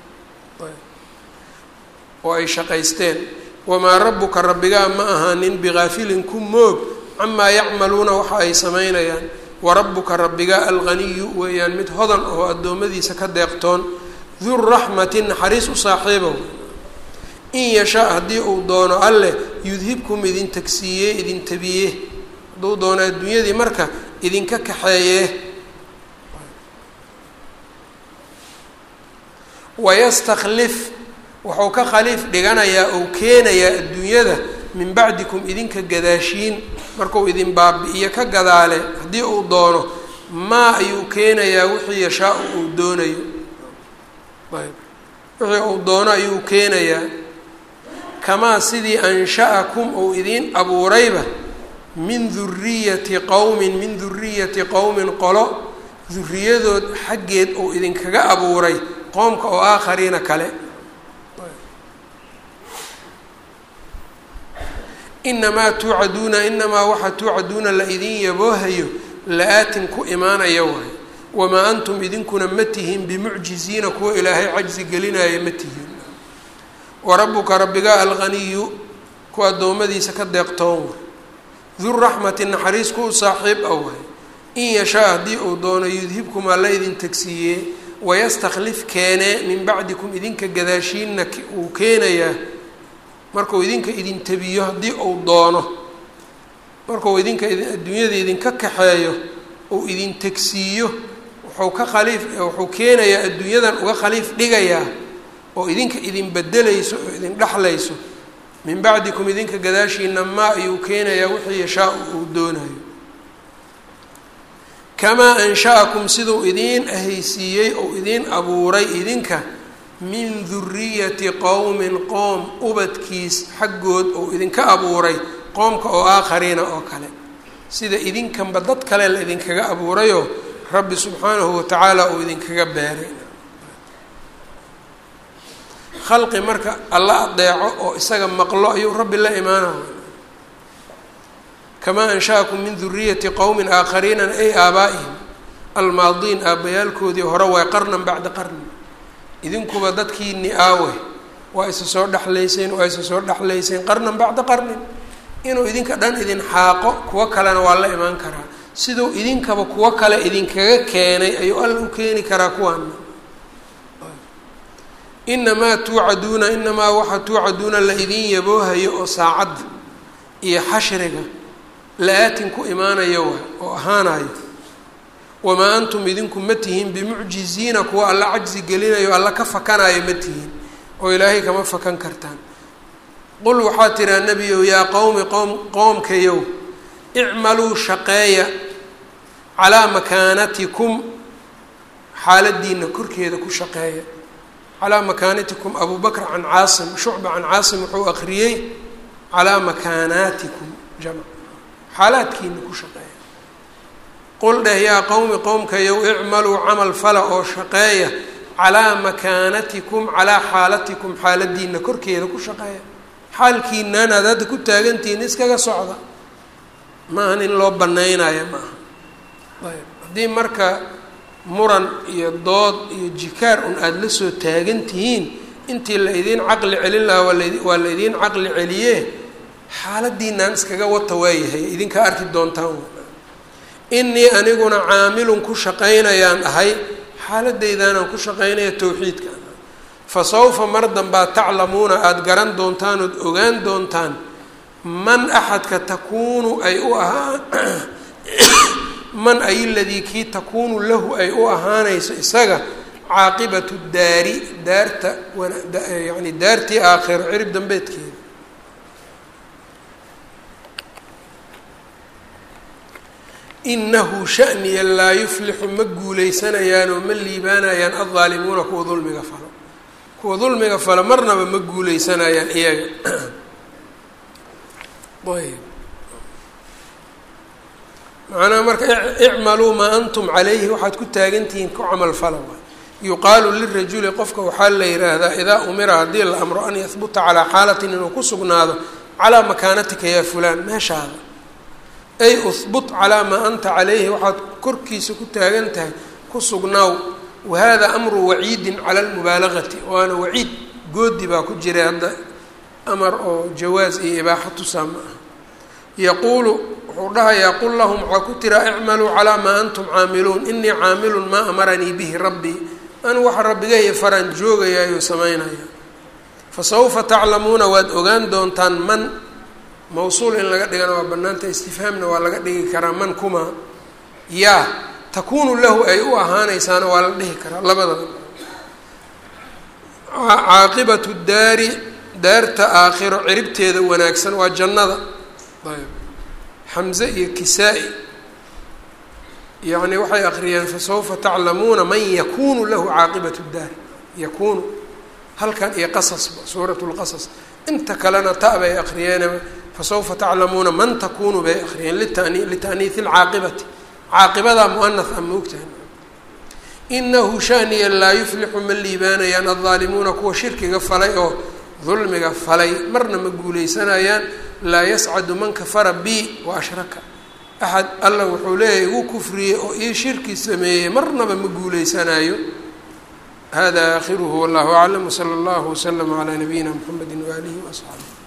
A: oo ay shaqaysteen wamaa rabbuka rabbigaa ma ahaanin bigaafilin ku moog camaa yacmaluuna waxa ay samaynayaan warabbuka rabbigaa alghaniyu weeyaan mid hodan oo addoommadiisa ka deeqtoon duraxmati naxariis u saaxiibow in yashaa haddii uu doono alleh yudhibkum idin tagsiiye idin tabiye hadduu doono adduunyadii marka idinka kaxeeye wayastakhlif wuxuu ka khaliif dhiganayaa ou keenayaa adduunyada min bacdikum idinka gadaashiin markuu idin baabi-iyo ka gadaale haddii uu doono maa ayuu keenayaa wixii yashaa uu doonayo ayb wixii uu doono ayuu keenayaa kamaa sidii ansha-akum uu idiin abuurayba min duriyati qowmin min duriyati qowmin qolo duriyadood xaggeed uu idinkaga abuuray qoomka oo aakhariina kale inamaa tuucaduuna inamaa waxaa tuucaduuna la idin yaboohayo la-aatin ku imaanaya waay wamaa antum idinkuna ma tihiin bimucjiziina kuwa ilaahay cajsi gelinaya ma tihiin warabuka rabbigaa alghaniyu kuwa addoommadiisa ka deeqtoon way duraxmati naxariis ku u saaxiib ah waay in yashaa haddii uu doono yudhibkum alla idin tagsiiyee wayastakhlif keenee min bacdikum idinka gadaashiinna uu keenayaa markuu idinka idin tabiyo haddii uu doono markuu idinka adduunyada idinka kaxeeyo uu idin tegsiiyo wuxuu ka khaliif wuxuu keenayaa adduunyadan uga khaliif dhigayaa oo idinka idin bedelayso oo idin dhexlayso min bacdikum idinka gadaashiina maa ayuu keenayaa wixii yashaa uu doonayo kamaa ansha-akum siduu idiin ahaysiiyey oo idiin abuuray idinka min duriyati qowmin qoom ubadkiis xaggood oo idinka abuuray qoomka oo aakhariina oo kale sida idinkanba dad kale la idinkaga abuurayoo rabbi subxaanahu watacaala uu idinkaga beeray khalqi marka alla adeeco oo isaga maqlo ayuu rabbi la imaanaya kamaa ansha-akum min duriyati qowmin aakhariina ay aabaa'ihim almaadiin aabbayaalkoodii hore waay qarnan bacda qarni idinkuba dadkiini aawe waa isa soo dhexlayseen waa isa soo dhexlayseen qarnan bacda qarnin inuu idinka dhan idin xaaqo kuwo kalena waa la imaan karaa siduu idinkaba kuwo kale idinkaga keenay ayuu alla u keeni karaa kuwaana inamaa tuucaduuna inamaa waxa tuucaduuna la idin yaboohayo oo saacadda iyo xashriga la-aatin ku imaanayo wa oo ahaanayo wamaa antum idinku ma tihiin bimucjiziina kuwa alla cajsi gelinayo alla ka fakanayo ma tihiin oo ilaahay kama fakan kartaan qul waxaa tiraa nebiyow yaa qowmi qowm qoomkayow icmaluu shaqeeya calaa makaanatikum xaaladiina korkeeda ku shaqeeya calaa makaanatikum abu bakr can caasim shucba can caasim wuxuu akriyey calaa makaanaatikum jamc xaalaadkiina ku shaqeeya qul dheh yaa qowmi qowmkayow icmaluu camal fala oo shaqeeya calaa makaanatikum calaa xaalatikum xaaladiina korkeeda ku shaqeeya xaalkiinaan aad hadda ku taagantihiin iskaga socda maahan in loo banaynayo ma aha ayb haddii marka muran iyo dood iyo jikaar un aada la soo taagan tihiin intii la idiin caqli celin lahaa waa lad waa la idiin caqli celiye xaaladiinaan iskaga wata waayahay idinka arki doontaan inii aniguna caamilun ku shaqaynayaan ahay xaaladaydaanaan ku shaqaynaya towxiidka fa sawfa mar danbaa taclamuuna aada garan doontaan ood ogaan doontaan man axadka takuunu ay u ahaa man ay ladii kii takuunu lahu ay u ahaanayso isaga caaqibatu daari daarta yani daartii aakhiro cirib dambeedkeeda inahu shaniya laa yuflixu ma guuleysanayaan oo ma liibaanayaan aldaalimuuna kuwa dulmiga falo kuwa dulmiga fala marnaba ma guuleysanayaan iyaga ayb macnaha marka icmaluu maa antum calayhi waxaad ku taagantihiin ku camal fala waay yuqaalu lirajuli qofka waxaa la yidhaahdaa idaa umira haddii la amro an yahbuta calaa xaalatin inuu ku sugnaado calaa makaanatika yaa fulaan meeshaada ay uhbut calaa maa anta calayhi waxaad korkiisa ku taagan tahay ku sugnaaw wahada amru waciidin cala lmubaalagati waana waciid goodi baa ku jiray hadda amar oo jawaaz iyo ibaaxa tusaa ma ah yaquulu wuxuu dhahayaa qul lahum waxaa ku tiraa icmaluu calaa maa antum caamiluun inii caamilun maa amaranii bihi rabbii anigu waxa rabbigaya faraan joogayaayo samaynaya fasawfa taclamuuna waad ogaan doontaan man mawsuul in laga dhigana waa banaanta istifhaamna waa laga dhigi karaa man kuma yaa takuunu lahu ay u ahaanaysaana waa la dhihi karaa labadaba caaqibatu daari daarta aakhiro ciribteeda wanaagsan waa jannada ayb xamze iyo kisaa-i yacni waxay akriyeen fasawfa taclamuuna man yakunu lahu caaqibatu daari yakunu halkan iyo qasasba suurat lqasas inta kalena ta bay akriyeen fasawfa taclamuuna man takunu bay akriyeen litani lita'niihi lcaaqibati caaqibadaa muanath a maogtahay inahu shaniya laa yuflixu ma liibaanayaan addaalimuuna kuwa shirkiga falay oo dulmiga falay marna ma guuleysanayaan laa yascadu man kafara bi wa ashraka axad alla wuxuu leeyahay igu kufriyey oo ii shirki sameeyey marnaba ma guuleysanayo hada aakhiruhu wallahu aclam wsala allahu waslama calaa nabiyina mxamedi waaalihi waasxaabihi